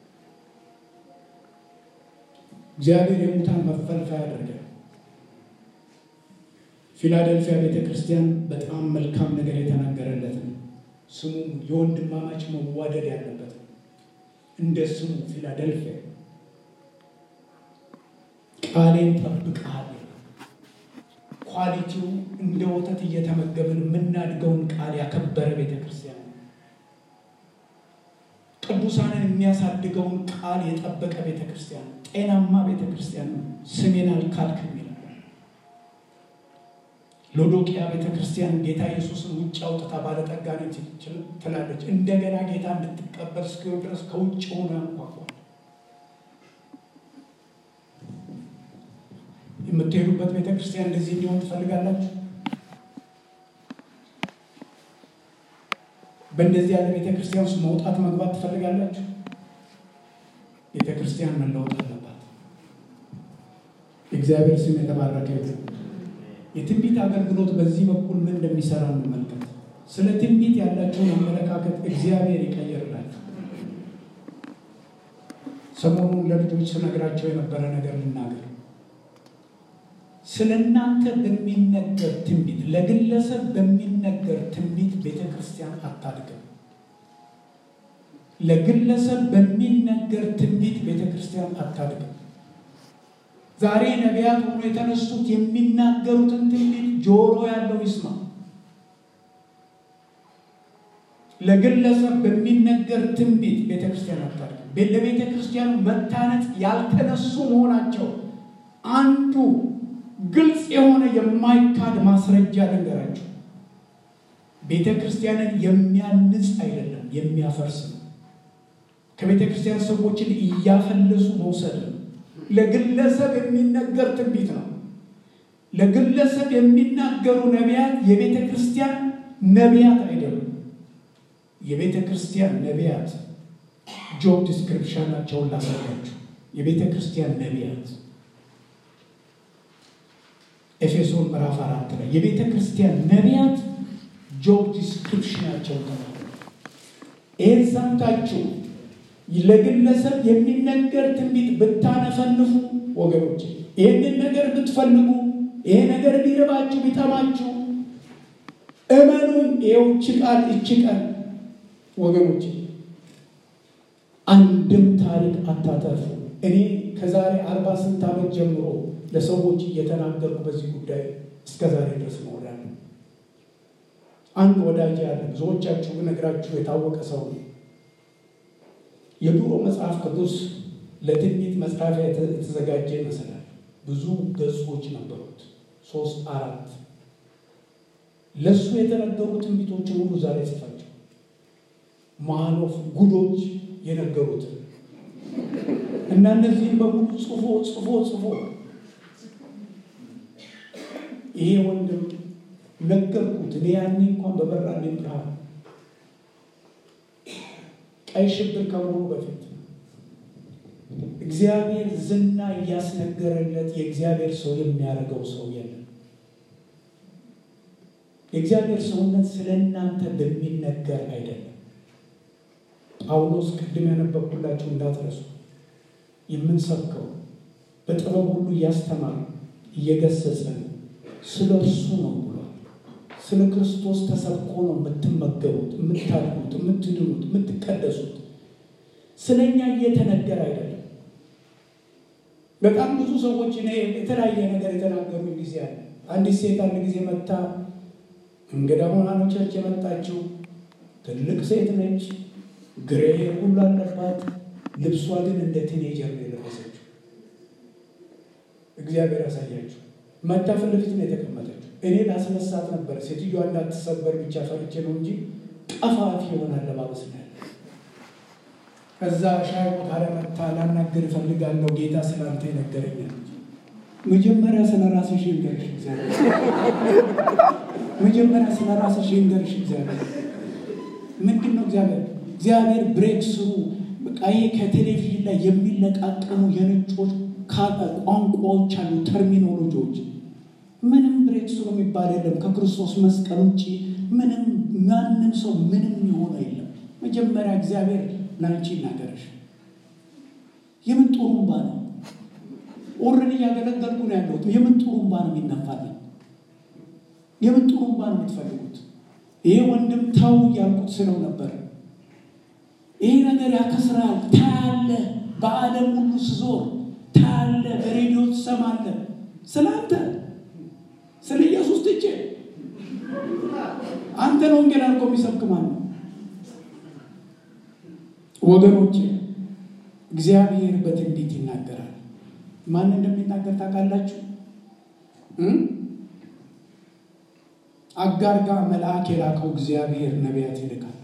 እግዚአብሔር የሙታን መፈልፈያ ያደርጋል። ፊላደልፊያ ቤተ ክርስቲያን በጣም መልካም ነገር የተናገረለት ነው። ስሙ የወንድማማች መዋደድ ያለበት ነው። እንደ ስሙ ፊላደልፊያ ቃሌን ጠብቀሃል። ኳሊቲው እንደ ወተት እየተመገብን የምናድገውን ቃል ያከበረ ቤተ ክርስቲያን ነው። ቅዱሳንን የሚያሳድገውን ቃል የጠበቀ ቤተ ክርስቲያን ነው። ጤናማ ቤተ ክርስቲያን ነው። ስሜን አልካድክም ይላል። ሎዶቅያ ቤተ ክርስቲያን ጌታ ኢየሱስን ውጭ አውጥታ ባለጠጋ ነች ትላለች። እንደገና ጌታ እንድትቀበል እስኪሆን ድረስ ከውጭ ሆኖ ያንኳኳል። የምትሄዱበት ቤተ ክርስቲያን እንደዚህ እንዲሆን ትፈልጋላችሁ? በእንደዚህ ያለ ቤተ ክርስቲያን ውስጥ መውጣት መግባት ትፈልጋላችሁ? ቤተ ክርስቲያን መለወጥ አለባት። የእግዚአብሔር ስም የተባረከ ይሁን። የትንቢት አገልግሎት በዚህ በኩል ምን እንደሚሰራ እንመልከት። ስለ ትንቢት ያላቸውን አመለካከት እግዚአብሔር ይቀየርላችሁ። ሰሞኑን ለልጆች ስነግራቸው የነበረ ነገር ልናገር። ስለ እናንተ በሚነገር ትንቢት፣ ለግለሰብ በሚነገር ትንቢት ቤተ ክርስቲያን አታድግም። ለግለሰብ በሚነገር ትንቢት ቤተ ክርስቲያን አታድግም። ዛሬ ነቢያት ሆኖ የተነሱት የሚናገሩትን ትንቢት ጆሮ ያለው ይስማ። ለግለሰብ በሚነገር ትንቢት ቤተ ክርስቲያን አታድግም። ለቤተ ክርስቲያኑ መታነጽ ያልተነሱ መሆናቸው አንዱ ግልጽ የሆነ የማይካድ ማስረጃ ልንገራችሁ። ቤተ ክርስቲያንን የሚያንጽ አይደለም፣ የሚያፈርስ ነው። ከቤተ ክርስቲያን ሰዎችን እያፈለሱ መውሰድ ነው። ለግለሰብ የሚነገር ትንቢት ነው። ለግለሰብ የሚናገሩ ነቢያት የቤተ ክርስቲያን ነቢያት አይደሉም። የቤተ ክርስቲያን ነቢያት ጆብ ዲስክሪፕሽናቸውን ላሳያችሁ። የቤተ ክርስቲያን ነቢያት ኤፌሶን ምዕራፍ አራት ላይ የቤተ ክርስቲያን ነቢያት ጆብ ዲስክሪፕሽናቸውን ተናገሩ። ይህን ሰምታችሁ ለግለሰብ የሚነገር ትንቢት ብታነፈንፉ ወገኖች፣ ይህንን ነገር ብትፈልጉ፣ ይሄ ነገር ቢርባችሁ ቢጠማችሁ፣ እመኑን ይኸው እች ቃል እች ቀን ወገኖች አንድም ታሪክ አታተርፉ። እኔ ከዛሬ አርባ ስንት ዓመት ጀምሮ ለሰዎች እየተናገርኩ በዚህ ጉዳይ እስከ ዛሬ ድረስ መሆናለሁ። አንድ ወዳጅ ያለ ብዙዎቻችሁ ነግራችሁ የታወቀ ሰው ነው። የድሮ መጽሐፍ ቅዱስ ለትንቢት መጽሐፊያ የተዘጋጀ ይመስላል። ብዙ ገጾች ነበሩት፣ ሶስት አራት። ለእሱ የተነገሩ ትንቢቶችን ሁሉ ዛሬ ጽፋቸው ማኖፍ ጉዶች የነገሩትን እና እነዚህም በሙሉ ጽፎ ጽፎ ጽፎ ይሄ ወንድም ነገርኩት። እኔ ያኔ እንኳን በበራልኝ ብርሃን ቀይ ሽብር ከመሆኑ በፊት እግዚአብሔር ዝና እያስነገረለት የእግዚአብሔር ሰው የሚያደርገው ሰው የለም። የእግዚአብሔር ሰውነት ስለ እናንተ በሚነገር አይደለም። ጳውሎስ ቅድም ያነበብኩላችሁ እንዳትረሱ የምንሰብከው በጥበብ ሁሉ እያስተማር እየገሰጸን ስለ እርሱ ነው ብሏል። ስለ ክርስቶስ ተሰብኮ ነው የምትመገቡት፣ የምታድጉት፣ የምትድኑት፣ የምትቀደሱት። ስለ እኛ እየተነገረ አይደለም። በጣም ብዙ ሰዎች እኔ የተለያየ ነገር የተናገሩ ጊዜ አለ። አንዲት ሴት አንድ ጊዜ መታ እንግዳ ሆና ነው ቸርች የመጣችው። ትልቅ ሴት ነች፣ ግሬ ሁሉ አለባት። ልብሷ ግን እንደ ቲኔጀር ነው የለበሰችው። እግዚአብሔር ያሳያችሁ። መታ ፊት ለፊት ነው የተቀመጠችው። እኔ ላስነሳት ነበር፣ ሴትዮዋ እንዳትሰበር ብቻ ፈርቼ ነው እንጂ ቀፋፊ የሆነ አለባበስ ነው ያለ። ከዛ ሻይ ቦታ ላይ መታ ላናግር እፈልጋለሁ ጌታ ስላንተ ይነገረኛል። መጀመሪያ ስለ ራስሽ ይንገርሽ እግዚአብሔር። መጀመሪያ ስለ ራስሽ ይንገርሽ እግዚአብሔር። ምንድን ነው እግዚአብሔር እግዚአብሔር ብሬክ ስሩ በቃ ይሄ ከቴሌቪዥን ላይ የሚለቃቀሙ የነጮች ቋንቋዎች አሉ፣ ተርሚኖሎጂዎች። ምንም ብሬክ ስሩ የሚባል የለም። ከክርስቶስ መስቀል ውጭ ምንም ማንም ሰው ምንም የሆነ የለም። መጀመሪያ እግዚአብሔር ላንቺ ይናገረሽ። የምን ጡሩምባ ነው? ኦልሬዲ እያገለገልኩ ነው ያለሁት። የምን ጡሩምባ ነው የሚነፋልኝ? የምን ጡሩምባ ነው የምትፈልጉት? ይሄ ወንድም ተው እያልኩት ስለው ነበር። ይሄ ነገር ያከስራል። ታያለ፣ በዓለም ሁሉ ስዞር ታያለ፣ በሬዲዮ ትሰማለ። ስለ አንተ ስለ ኢየሱስ ትቼ አንተን ወንጌል አድርጎ የሚሰብክ ማን ነው? ወገኖቼ እግዚአብሔር በትንቢት ይናገራል። ማን እንደሚናገር ታውቃላችሁ? አጋር ጋር መልአክ የላከው እግዚአብሔር ነቢያት ይልካል።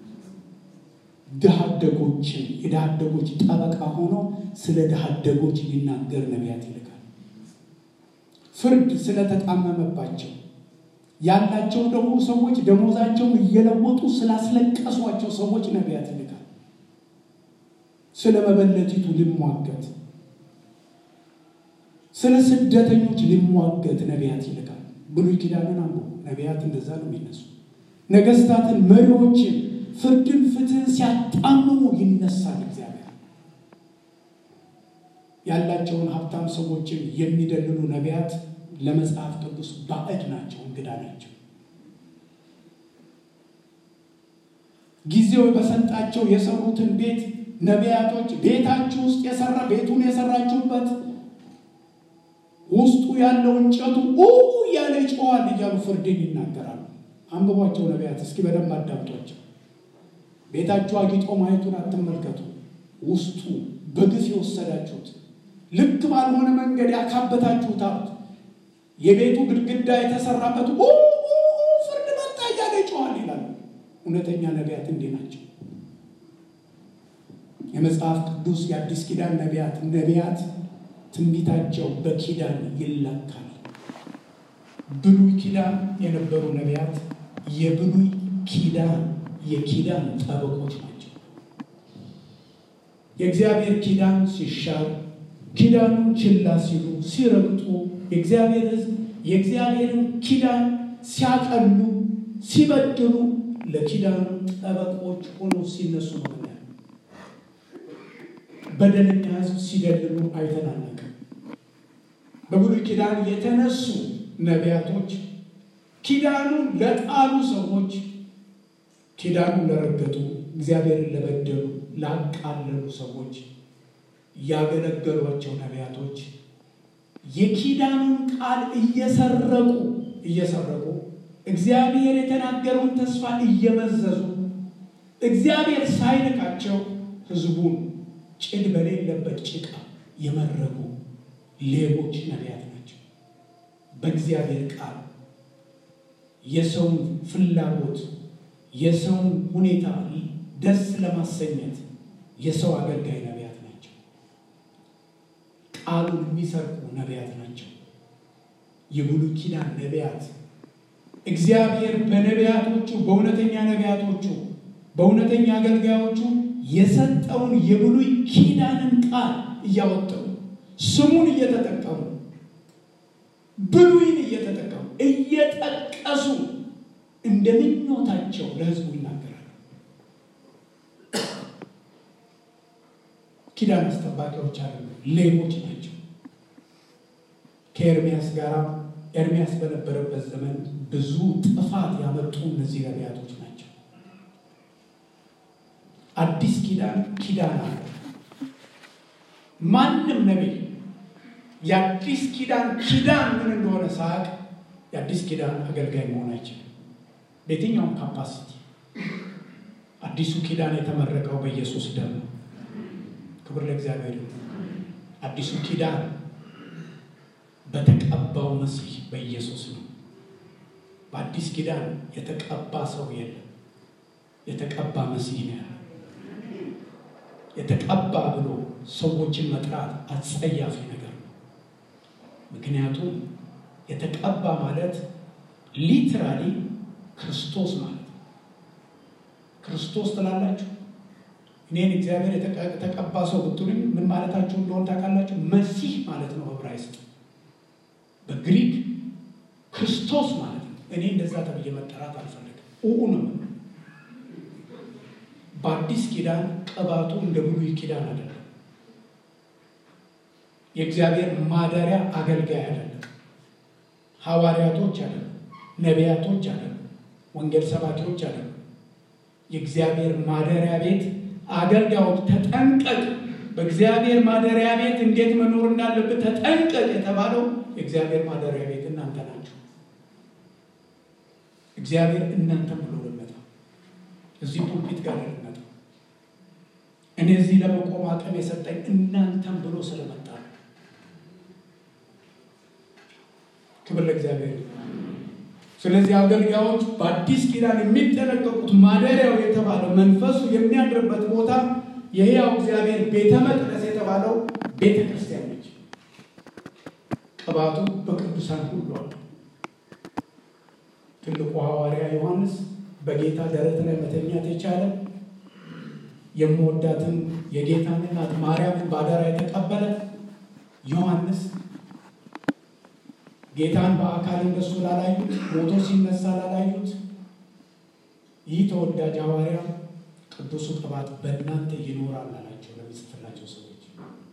ድሃ አደጎችን የድሃ አደጎች ጠበቃ ሆኖ ስለ ድሃ አደጎች ሊናገር ነቢያት ይልካል። ፍርድ ስለተጣመመባቸው ያላቸው ደግሞ ሰዎች ደሞዛቸውን እየለወጡ ስላስለቀሷቸው ሰዎች ነቢያት ይልካል። ስለ መበለቲቱ ሊሟገት፣ ስለ ስደተኞች ሊሟገት ነቢያት ይልካል። ብሉይ ኪዳንን አንዱ ነቢያት እንደዛ ነው የሚነሱ ነገስታትን፣ መሪዎችን ፍርድን፣ ፍትህን ሲያጣምሙ ይነሳል እግዚአብሔር። ያላቸውን ሀብታም ሰዎችን የሚደልሉ ነቢያት ለመጽሐፍ ቅዱስ ባዕድ ናቸው፣ እንግዳ ናቸው። ጊዜው በሰጣቸው የሰሩትን ቤት ነቢያቶች ቤታችሁ ውስጥ የሰራ ቤቱን የሰራችሁበት ውስጡ ያለው እንጨቱ እያለ ይጮዋል እያሉ ፍርድን ይናገራሉ። አንብቧቸው ነቢያት፣ እስኪ በደንብ አዳምጧቸው። ቤታችሁ አጊጦ ማየቱን አትመልከቱ። ውስጡ በግፍ የወሰዳችሁት ልክ ባልሆነ መንገድ ያካበታችሁት ሀብት የቤቱ ግድግዳ የተሰራበት ፍርድ መጣ እያለ ይጮዋል ይላሉ። እውነተኛ ነቢያት እንዲህ ናቸው። የመጽሐፍ ቅዱስ የአዲስ ኪዳን ነቢያት ነቢያት ትንቢታቸው በኪዳን ይለካል። ብሉይ ኪዳን የነበሩ ነቢያት የብሉይ ኪዳን የኪዳን ጠበቆች ናቸው። የእግዚአብሔር ኪዳን ሲሻር ኪዳኑን ችላ ሲሉ ሲረግጡ የእግዚአብሔር ሕዝብ የእግዚአብሔርን ኪዳን ሲያቀሉ ሲበድሉ ለኪዳኑ ጠበቆች ሆኖ ሲነሱ ነው። በደለኛ ሕዝብ ሲደልሉ አይተናነቅም። በብሉይ ኪዳን የተነሱ ነቢያቶች ኪዳኑን ለጣሉ ሰዎች፣ ኪዳኑን ለረገጡ፣ እግዚአብሔርን ለበደሉ፣ ላቃለሉ ሰዎች ያገለገሏቸው ነቢያቶች የኪዳኑን ቃል እየሰረቁ እየሰረቁ እግዚአብሔር የተናገረውን ተስፋ እየመዘዙ እግዚአብሔር ሳይልካቸው ሕዝቡን ጭድ በሌለበት ጭቃ የመረጉ ሌቦች ነቢያት ናቸው። በእግዚአብሔር ቃል የሰውን ፍላጎት የሰውን ሁኔታ ደስ ለማሰኘት የሰው አገልጋይ ነቢያት ናቸው። ቃሉን የሚሰርቁ ነቢያት ናቸው። የብሉይ ኪዳን ነቢያት እግዚአብሔር በነቢያቶቹ በእውነተኛ ነቢያቶቹ በእውነተኛ አገልጋዮቹ የሰጠውን የብሉይ ኪዳንን ቃል እያወጠሩ ስሙን እየተጠቀሙ ብሉይን እየተጠቀሙ እየጠቀሱ እንደ ምኞታቸው ለሕዝቡ ይናገራሉ። ኪዳን አስጠባቂዎች አሉ፣ ሌቦች ናቸው። ከኤርሚያስ ጋር ኤርሚያስ በነበረበት ዘመን ብዙ ጥፋት ያመጡ እነዚህ ነቢያቶች ናቸው። አዲስ ኪዳን ኪዳን አለ። ማንም ነቢይ የአዲስ ኪዳን ኪዳን ምን እንደሆነ ሳያውቅ የአዲስ ኪዳን አገልጋይ መሆን አይችልም። በየትኛውም ካፓሲቲ አዲሱ ኪዳን የተመረቀው በኢየሱስ ደም ነው። ክብር ለእግዚአብሔር ይሁን። አዲሱ ኪዳን በተቀባው መሲህ በኢየሱስ ነው። በአዲስ ኪዳን የተቀባ ሰው የለም። የተቀባ መሲህ ነው ያለው። የተቀባ ብሎ ሰዎችን መጥራት አጸያፊ ነገር ነው። ምክንያቱም የተቀባ ማለት ሊትራሊ ክርስቶስ ማለት ነው። ክርስቶስ ትላላችሁ። እኔን እግዚአብሔር የተቀባ ሰው ብትሉኝ ምን ማለታችሁ እንደሆን ታውቃላችሁ? መሲህ ማለት ነው ዕብራይስጥ። በግሪክ ክርስቶስ ማለት ነው። እኔ እንደዛ ተብዬ መጠራት አልፈልግም። ኡ ነው። በአዲስ ኪዳን ቅባቱ እንደ ብሉይ ኪዳን አይደለም። የእግዚአብሔር ማደሪያ አገልጋይ አይደለም። ሐዋርያቶች አይደለም። ነቢያቶች አይደለም። ወንጌል ሰባኪዎች አይደለም። የእግዚአብሔር ማደሪያ ቤት አገልጋዮች ተጠንቀቅ፣ በእግዚአብሔር ማደሪያ ቤት እንዴት መኖር እንዳለብህ ተጠንቀቅ የተባለው የእግዚአብሔር ማደሪያ ቤት እናንተ ናችሁ። እግዚአብሔር እናንተም ብሎ ልመጣ እዚህ ፑልፒት ጋር ልመጣ እኔ እዚህ ለመቆም አቅም የሰጠኝ እናንተም ብሎ ስለመጣ ነው። ክብር ለእግዚአብሔር። ስለዚህ አገልጋዮች በአዲስ ኪዳን የሚጠነቀቁት ማደሪያው የተባለው መንፈሱ የሚያድርበት ቦታ የሕያው እግዚአብሔር ቤተ መቅደስ የተባለው ቤተ ክርስቲያን ነች። ቅባቱ በቅዱሳን ሁሉ አለ። ትልቁ ሐዋርያ ዮሐንስ በጌታ ደረት ላይ መተኛት የቻለ የምወዳትን የጌታን እናት ማርያምን ባደራ የተቀበለ ዮሐንስ ጌታን በአካል እንደሱ ላላዩት ሞቶ ሲነሳ ላላዩት ይህ ተወዳጅ ሐዋርያ ቅዱሱ ቅባት በእናንተ ይኖራል አላቸው ለሚጽፍላቸው ሰዎች።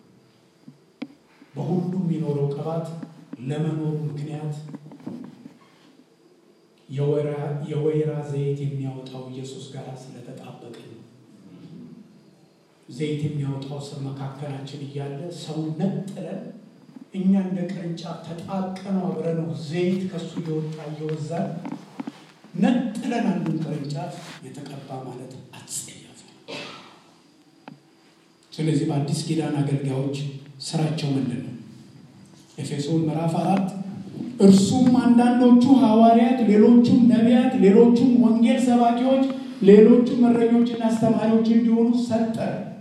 በሁሉም የሚኖረው ቅባት ለመኖሩ ምክንያት የወይራ ዘይት የሚያወጣው ኢየሱስ ጋር ስለተጣበቀ ነው። ዘይት የሚያወጣው ሰው መካከላችን እያለ ሰው ነጥለን እኛ እንደ ቅርንጫፍ ተጣብቀነው አብረነው ዘይት ከሱ እየወጣ እየወዛል ነጥለን አንዱን ቅርንጫፍ የተቀባ ማለት አጸያፊ ነው። ስለዚህ በአዲስ ኪዳን አገልጋዮች ስራቸው ምንድን ነው? ኤፌሶን ምዕራፍ አራት እርሱም አንዳንዶቹ ሐዋርያት፣ ሌሎቹም ነቢያት፣ ሌሎቹም ወንጌል ሰባኪዎች፣ ሌሎቹም እረኞችና አስተማሪዎች እንዲሆኑ ሰጠ።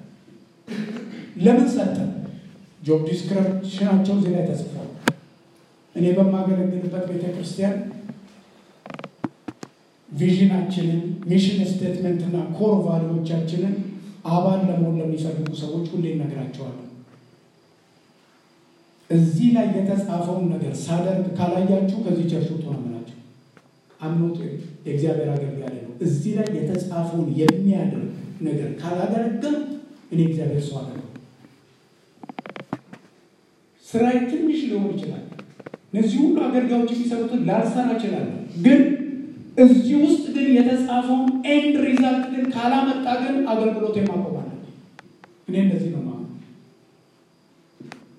ለምን ሰጠ? ጆብ ዲስክሪፕሽናቸው እዚህ ላይ ተጽፏል። እኔ በማገለግልበት ቤተ ክርስቲያን ቪዥናችንን፣ ሚሽን ስቴትመንትና ኮር ቫሊዎቻችንን አባል ለመሆን ለሚፈልጉ ሰዎች ሁሌ እነግራቸዋለሁ። እዚህ ላይ የተጻፈውን ነገር ሳደርግ ካላያችሁ ከዚህ ቸርች ውጡ ነው የምላቸው። አምኖት የእግዚአብሔር አገልጋይ ነው። እዚህ ላይ የተጻፈውን የሚያደርግ ነገር ካላደረግም እኔ እግዚአብሔር ሰው አለ ስራዬ ትንሽ ሊሆን ይችላል። እነዚህ ሁሉ አገልጋዮች የሚሰሩትን ላልሰራ እችላለሁ። ግን እዚህ ውስጥ ግን የተጻፈውን ኤንድ ሪዛልት ግን ካላመጣ ግን አገልግሎት የማቆም አለ። እኔ እንደዚህ ነው ማለት።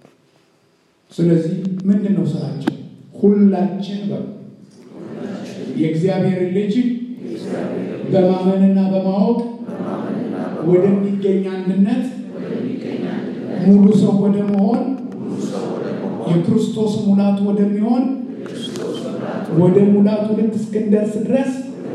ስለዚህ ምንድን ነው ስራቸው? ሁላችን በ የእግዚአብሔር ልጅ በማመንና በማወቅ ወደሚገኝ አንድነት ሙሉ ሰው ወደ መሆን የክርስቶስ ሙላት ወደሚሆን ወደ ሙላቱ ልክ እስክንደርስ ድረስ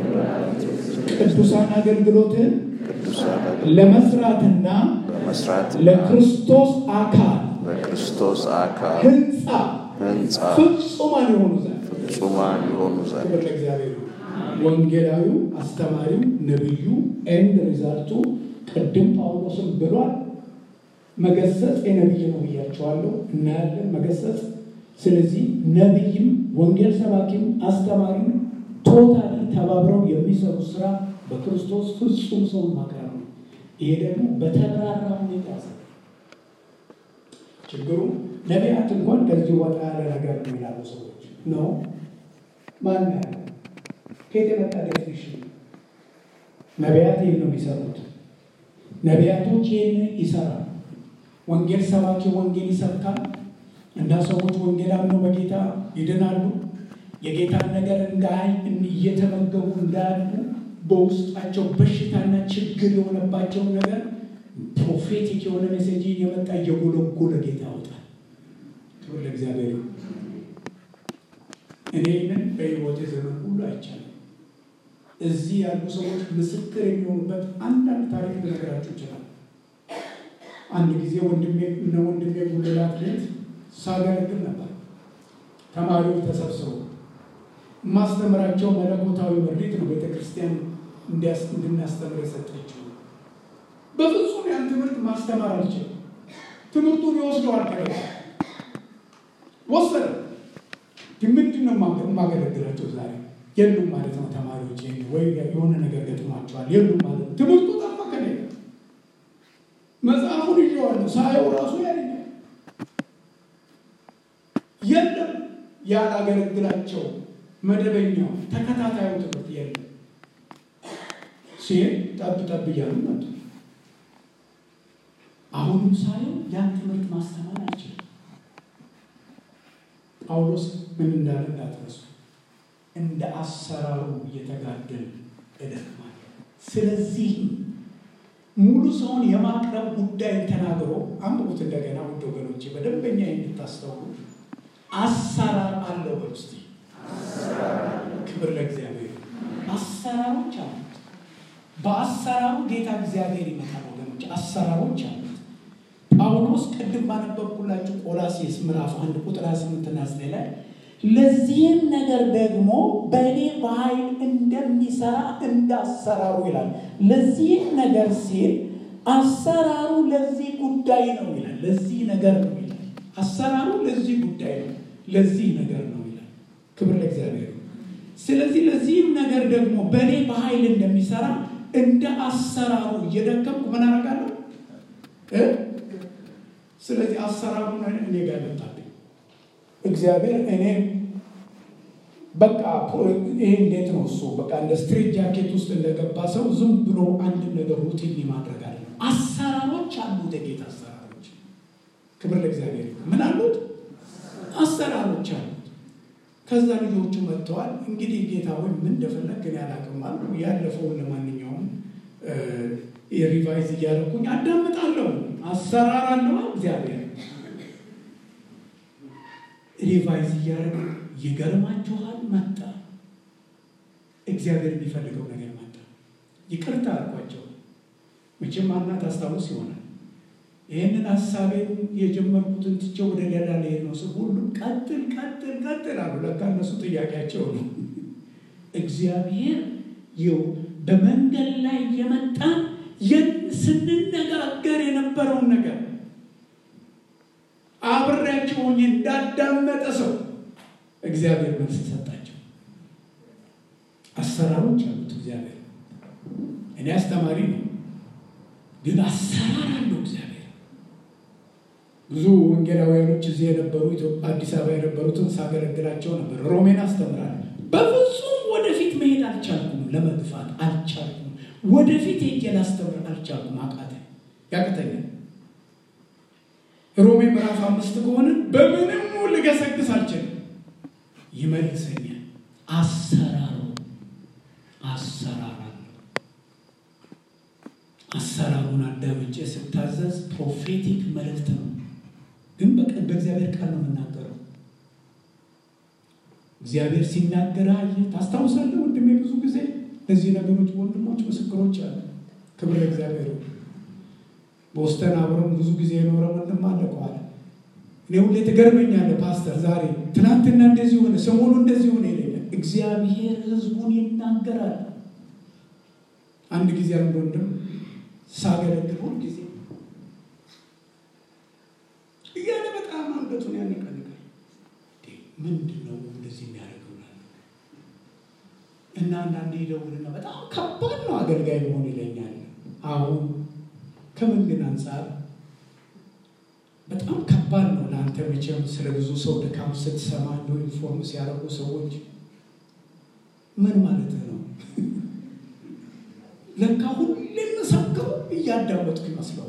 ቅዱሳን አገልግሎትን ለመስራትና መስራት ለክርስቶስ አካል በክርስቶስ አካል ህንፃ ህንፃ ፍጹማን የሆኑ ዘንድ ፍጹማን የሆኑ ዘንድ ክብር ለእግዚአብሔር ይሁን። ወንጌላዊው፣ አስተማሪው፣ ነቢዩ ኤንድ ሪዛልቱ ቅድም ጳውሎስም ብሏል። መገሰጽ የነቢይ ነው ብያቸዋለሁ። እናያለን መገሰጽ። ስለዚህ ነቢይም ወንጌል ሰባኪም አስተማሪም ቶታሊ ተባብረው የሚሰሩ ስራ በክርስቶስ ፍጹም ሰውን ማቅረብ ነው። ይሄ ደግሞ በተብራራ ሁኔታ ያሳያል። ችግሩ ነቢያት እንኳን ከዚህ ወጣ ያለ ነገር ነው ይላሉ ሰዎች ነው ማን ያለ ከየት የመጣ ዴፊኒሽን? ነቢያት ይህን ነው የሚሰሩት። ነቢያቶች ይህን ይሰራሉ። ወንጌል ሰባኪ ወንጌል ይሰብካል እና ሰዎች ወንጌል አምነው በጌታ ይድናሉ። የጌታን ነገር እንዳይ እየተመገቡ እንዳያሉ በውስጣቸው በሽታና ችግር የሆነባቸውን ነገር ፕሮፌቲክ የሆነ ሜሴጅ እየመጣ እየጎለጎለ ጌታ ያወጣል። ክብር ለእግዚአብሔር ይሁን። እኔ ይህንን በሕይወቴ ዘመን ሁሉ አይቻልም። እዚህ ያሉ ሰዎች ምስክር የሚሆኑበት አንዳንድ ታሪክ ልነግራችሁ ይችላል። አንድ ጊዜ ወንድሜ እነ ወንድሜ ጉልላት ቤት ሳገለግል ነበር። ተማሪዎች ተሰብስበው የማስተምራቸው መለኮታዊ ምሪት ነው ቤተ ክርስቲያን እንድናስተምር የሰጠችው። በፍጹም ያን ትምህርት ማስተማር አልችልም። ትምህርቱን ይወስደዋል ከ ወሰደ ምንድን ነው የማገለግላቸው ዛሬ የሉም ማለት ነው። ተማሪዎች ወይ የሆነ ነገር ገጥሟቸዋል የሉም ማለት ነው። ትምህርቱ ጠፋ ከኔ መጽሐፉን ይዤዋለሁ ሳየው ራሱ ያለኛል የለም ያላገለግላቸው መደበኛው ተከታታዩ ትምህርት የለም ሲል ጠብ ጠብ እያሉ መጡ። አሁንም ሳየው ያን ትምህርት ማስተማር አልችልም። ጳውሎስ ምን እንዳለ እንዳትረሱ፣ እንደ አሰራሩ እየተጋደል እደክማለሁ። ስለዚህ ሙሉ ሰውን የማቅረብ ጉዳይ ተናግሮ አንብቡት እንደገና ውድ ወገኖቼ፣ በደንበኛ እንድታስተውሉ አሰራር አለው። በውስጥ ክብር ለእግዚአብሔር። አሰራሮች አሉት። በአሰራሩ ጌታ እግዚአብሔር ይመጣል ወገኖች፣ አሰራሮች አሉት። ጳውሎስ ቅድም ባነበብኩላችሁ ቆላሴስ ምዕራፍ አንድ ቁጥር 28 እና 9 ላይ ለዚህም ነገር ደግሞ በእኔ በኃይል እንደሚሰራ እንዳሰራሩ ይላል። ለዚህም ነገር ሲል አሰራሩ ለዚህ ጉዳይ ነው ይላል። ለዚህ ነገር ነው ይላል። አሰራሩ ለዚህ ጉዳይ ነው፣ ለዚህ ነገር ነው ይላል። ክብር ለእግዚአብሔር። ስለዚህ ለዚህም ነገር ደግሞ በእኔ በኃይል እንደሚሰራ እንደ አሰራሩ እየደከምኩ ምን አደርጋለሁ? ስለዚህ አሰራሩን እኔ ጋር መጣብኝ። እግዚአብሔር እኔ በቃ ይሄ እንዴት ነው እሱ በቃ እንደ ስትሬት ጃኬት ውስጥ እንደገባ ሰው ዝም ብሎ አንድ ነገር ሩቲን ማድረግ አለ። አሰራሮች አሉት፣ የጌታ አሰራሮች። ክብር ለእግዚአብሔር። ምን አሉት? አሰራሮች አሉት። ከዛ ልጆቹ መጥተዋል። እንግዲህ ጌታ ሆይ ምን እንደፈለግ ግን ያላቅም አሉ። ያለፈውን ለማንኛውም የሪቫይዝ እያደረኩኝ አዳምጣለሁ። አሰራር አለው እግዚአብሔር ሪቫይዝ እያደረገ ይገርማችኋል። መጣ እግዚአብሔር የሚፈልገው ነገር መጣ። ይቅርታ አልኳቸው። መቼም ማናት አስታውስ ይሆናል። ይህንን ሀሳቤን የጀመርኩትን ትቼ ወደ ሌላ ልሄድ ነው ስል ሁሉም ቀጥል ቀጥል ቀጥል አሉ። ለካ እነሱ ጥያቄያቸው ነው። እግዚአብሔር ይው በመንገድ ላይ የመጣ ስንነጋገር የነበረውን ነገር አብሬያቸው ሆኜ እንዳዳመጠ ሰው እግዚአብሔር መልስ ሰጣቸው። አሰራሮች አሉት እግዚአብሔር። እኔ አስተማሪ ነው፣ ግን አሰራር አለው እግዚአብሔር። ብዙ ወንጌላውያኖች እዚህ የነበሩ አዲስ አበባ የነበሩትን ሳገለግላቸው ነበር። ሮሜን አስተምራለሁ። በፍጹም ወደፊት መሄድ አልቻልኩም፣ ለመግፋት አልቻልኩም። ወደፊት ሄጄ ላስተምር አልቻልኩም። አቃተኝ፣ ያቅተኛል። ሮሜ ምዕራፍ አምስት ከሆነ በምንም ልገሰግስ አልችልም፣ ይመልሰኛል። አሰራሩ አሰራር አለው። አሰራሩን አዳምጬ ስታዘዝ ፕሮፌቲክ መልእክት ነው፣ ግን በእግዚአብሔር ቃል ነው የምናገረው። እግዚአብሔር ሲናገር አየህ፣ ታስታውሳለህ ወንድሜ? ብዙ ጊዜ ለዚህ ነገሮች ወንድሞች ምስክሮች አሉ። ክብር እግዚአብሔር። በውስጠን አብረን ብዙ ጊዜ የኖረ ወንድም አለ ከኋላ እኔ ሁሌ ትገርመኛለህ ፓስተር፣ ዛሬ ትናንትና እንደዚህ ሆነ፣ ሰሞኑ እንደዚህ ሆነ ይለኛል። እግዚአብሔር ሕዝቡን ይናገራል። አንድ ጊዜ አንድ ወንድም ሳገለግል ሁል ጊዜ እያለ በጣም አንገቱን ያነቀንቃል። ምንድን ነው እንደዚህ የሚያደርገው? እና አንዳንዴ ይደውልና በጣም ከባድ ነው አገልጋይ መሆን ይለኛል። አሁን ከምን ግን አንጻር በጣም ከባድ ነው ለአንተ መቼም ስለ ብዙ ሰው ድካም ስትሰማ እንደው ኢንፎርም ሲያደርጉ ሰዎች ምን ማለት ነው? ለካ ሁሌ መሰከሩ እያዳመጥኩ ይመስለዋል።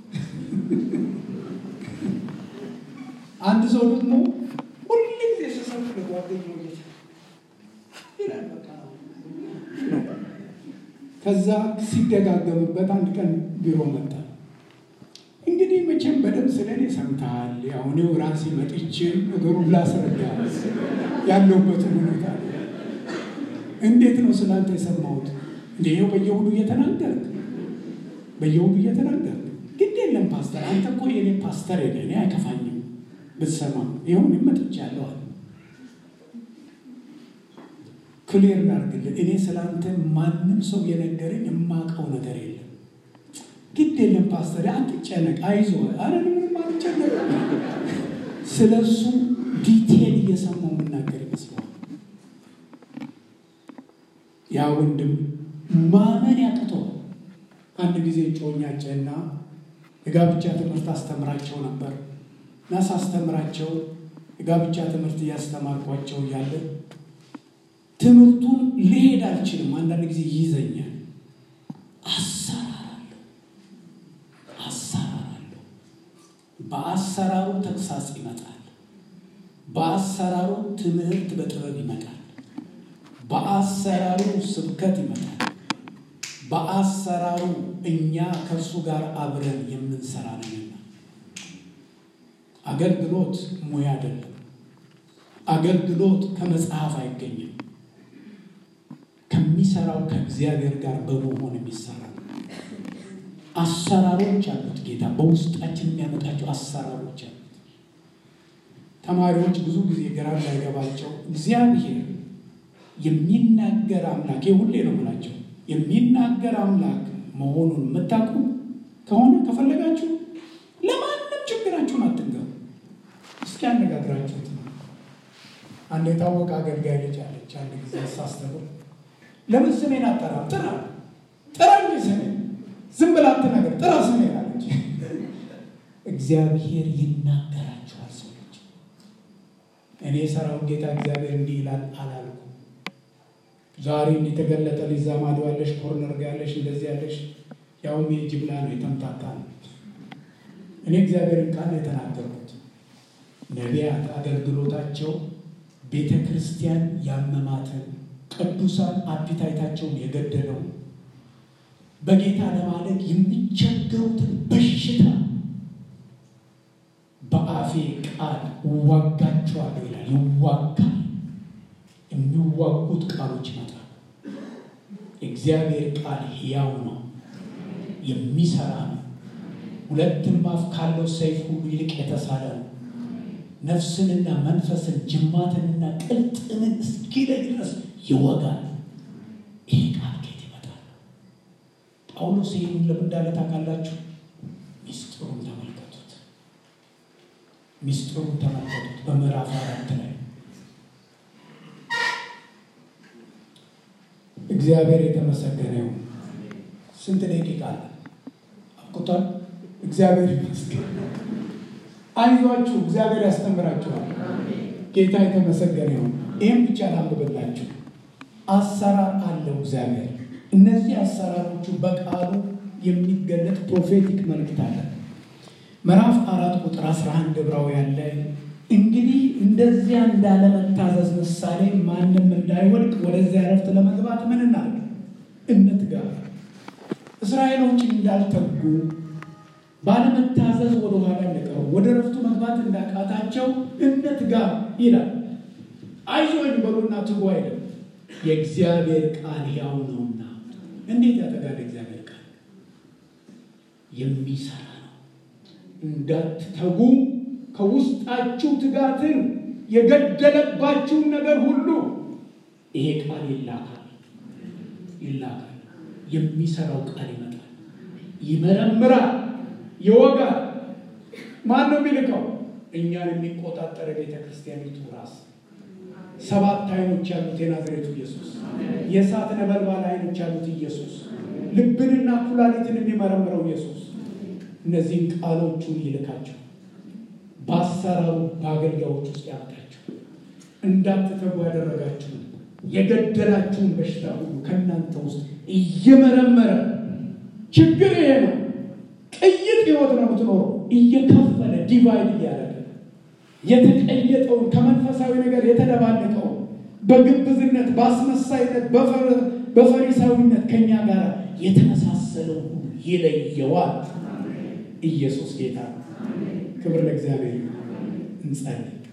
አንድ ሰው ደግሞ ሁሌ ጊዜ ስሰብክ ለጓደኛው ይላል በቃ ከዛ ሲደጋገምበት አንድ ቀን ቢሮ መጣ። እንግዲህ መቼም በደንብ ስለ እኔ ሰምተሃል። ያው እኔው ራሴ መጥቼ ነገሩን ላስረዳ ያለሁበትን ሁኔታ እንዴት ነው ስላንተ የሰማሁት? እንደ ይኸው በየሁሉ እየተናገርክ በየሁሉ እየተናገርክ ግድ የለም ፓስተር፣ አንተ እኮ የኔ ፓስተር የለ እኔ አይከፋኝም ብትሰማ። ይሁን መጥቻለሁ አለ። ክሊር ላድርግልህ፣ እኔ ስላንተ ማንም ሰው የነገረኝ የማውቀው ነገር የለም። ግድ የለም ፓስተር፣ አትጨነቅ፣ አይዞህ። አረ ምንም አልጨነቅ። ስለ እሱ ዲቴል እየሰማው የምናገር ይመስለዋል። ያ ወንድም ማመን ያቅተዋል። አንድ ጊዜ ጮኛቸና የጋብቻ ትምህርት አስተምራቸው ነበር እና ሳስተምራቸው የጋብቻ ትምህርት እያስተማርኳቸው እያለ ትምህርቱን ልሄድ አልችልም። አንዳንድ ጊዜ ይይዘኛል። አሰራር አለው፣ አሰራር አለው። በአሰራሩ ተግሳጽ ይመጣል። በአሰራሩ ትምህርት በጥበብ ይመጣል። በአሰራሩ ስብከት ይመጣል። በአሰራሩ እኛ ከእርሱ ጋር አብረን የምንሰራ ነንና አገልግሎት ሙያ አይደለም። አገልግሎት ከመጽሐፍ አይገኝም። ከሚሰራው ከእግዚአብሔር ጋር በመሆን የሚሰራ አሰራሮች አሉት። ጌታ በውስጣችን የሚያመጣቸው አሰራሮች አሉት። ተማሪዎች ብዙ ጊዜ ግራ እንዳይገባቸው እግዚአብሔር የሚናገር አምላክ ሁሌ ነው የምላቸው የሚናገር አምላክ መሆኑን የምታውቁ ከሆነ ከፈለጋችሁ ለማንም ችግራችሁን አትንገሩ። እስኪ አነጋግራችሁት ነው። አንድ የታወቀ አገልጋይ ልጅ አለች። አንድ ጊዜ ሳስተምር ለምን ስሜን አጠራም? ጥራ ጥራ እንጂ ስሜን ዝም ብላ አትናገር፣ ጥራ ስሜን አለች። እግዚአብሔር ይናገራችኋል ሰዎች። እኔ የሰራውን ጌታ እግዚአብሔር እንዲህ ይላል አላልኩም። ዛሬ የተገለጠ ሊዛ ማዶ ያለሽ ኮርነር ጋ ያለሽ እንደዚህ ያለሽ ያውም የጅምላ ነው የተምታታ ነው። እኔ እግዚአብሔርን ቃል የተናገርኩት ነቢያት አገልግሎታቸው ቤተ ክርስቲያን ያመማትን ቅዱሳን አፒታይታቸውን የገደለው በጌታ ለማለት የሚቸገሩትን በሽታ በአፌ ቃል እዋጋቸዋለሁ ይላል። ይዋጋል። የሚዋጉት ቃሎች ይመጣሉ። የእግዚአብሔር ቃል ሕያው ነው፣ የሚሰራ ነው። ሁለትም አፍ ካለው ሰይፍ ሁሉ ይልቅ የተሳለ ነው። ነፍስንና መንፈስን ጅማትንና ቅልጥምን እስኪለይ ድረስ ይወጋል። ይሄ ቃል ከየት ይመጣል? ጳውሎስ ይህን ለምን እንዳለ ታውቃላችሁ? ሚስጥሩን ተመልከቱት። ሚስጥሩን ተመልከቱት በምዕራፍ አራት ላይ እግዚአብሔር የተመሰገነ ይሁን። ስንት ደቂቃ አለ? አብቅቷል። እግዚአብሔር ይመስገን። አይዟችሁ፣ እግዚአብሔር ያስተምራችኋል። ጌታ የተመሰገነ ይሁን። ይህም ብቻ ላንብብላችሁ። አሰራር አለው እግዚአብሔር። እነዚህ አሰራሮቹ በቃሉ የሚገለጥ ፕሮፌቲክ መልእክት አለ። ምዕራፍ አራት ቁጥር 11 ዕብራውያን ላይ እንግዲህ እንደዚያ እንዳለመታዘዝ ምሳሌ ማንም እንዳይወድቅ ወደዚያ ዕረፍት ለመግባት ምን እናድርግ? እንትጋ። እስራኤሎች እንዳልተጉ ባለመታዘዝ ወደ ኋላ እንደቀሩ ወደ ረፍቱ መግባት እንዳቃታቸው እንትጋ ይላል። አይዞኝ በሉና ትጉ አይልም። የእግዚአብሔር ቃል ሕያው ነውና እንዴት ያጠጋል? እግዚአብሔር ቃል የሚሰራ ነው። እንዳትተጉ ከውስጣችሁ ትጋትን የገደለባችሁን ነገር ሁሉ ይሄ ቃል ይላካል ይላካል። የሚሰራው ቃል ይመጣል፣ ይመረምራል፣ ይወጋል። ማን ነው የሚልከው? እኛን የሚቆጣጠር ቤተ ክርስቲያኒቱ ራስ ሰባት አይኖች ያሉት የናዝሬቱ ኢየሱስ፣ የእሳት ነበልባል አይኖች ያሉት ኢየሱስ፣ ልብንና ኩላሊትን የሚመረምረው ኢየሱስ እነዚህን ቃሎቹን ይልካቸው በአሰራሩ በአገልጋዮች ውስጥ ያመጣቸው እንዳትተጉ ያደረጋችሁ የገደላችሁን በሽታ ሁሉ ከእናንተ ውስጥ እየመረመረ ችግር ይሄ ነው። ቅይጥ ህይወት ነው የምትኖረው። እየከፈለ ዲቫይድ እያደረገ የተቀየጠውን ከመንፈሳዊ ነገር የተደባለቀውን በግብዝነት፣ በአስመሳይነት፣ በፈሪሳዊነት ከኛ ጋር የተመሳሰለው ሁሉ ይለየዋል። ኢየሱስ ጌታ ነው። ክብር ለእግዚአብሔር። እንጸልይ።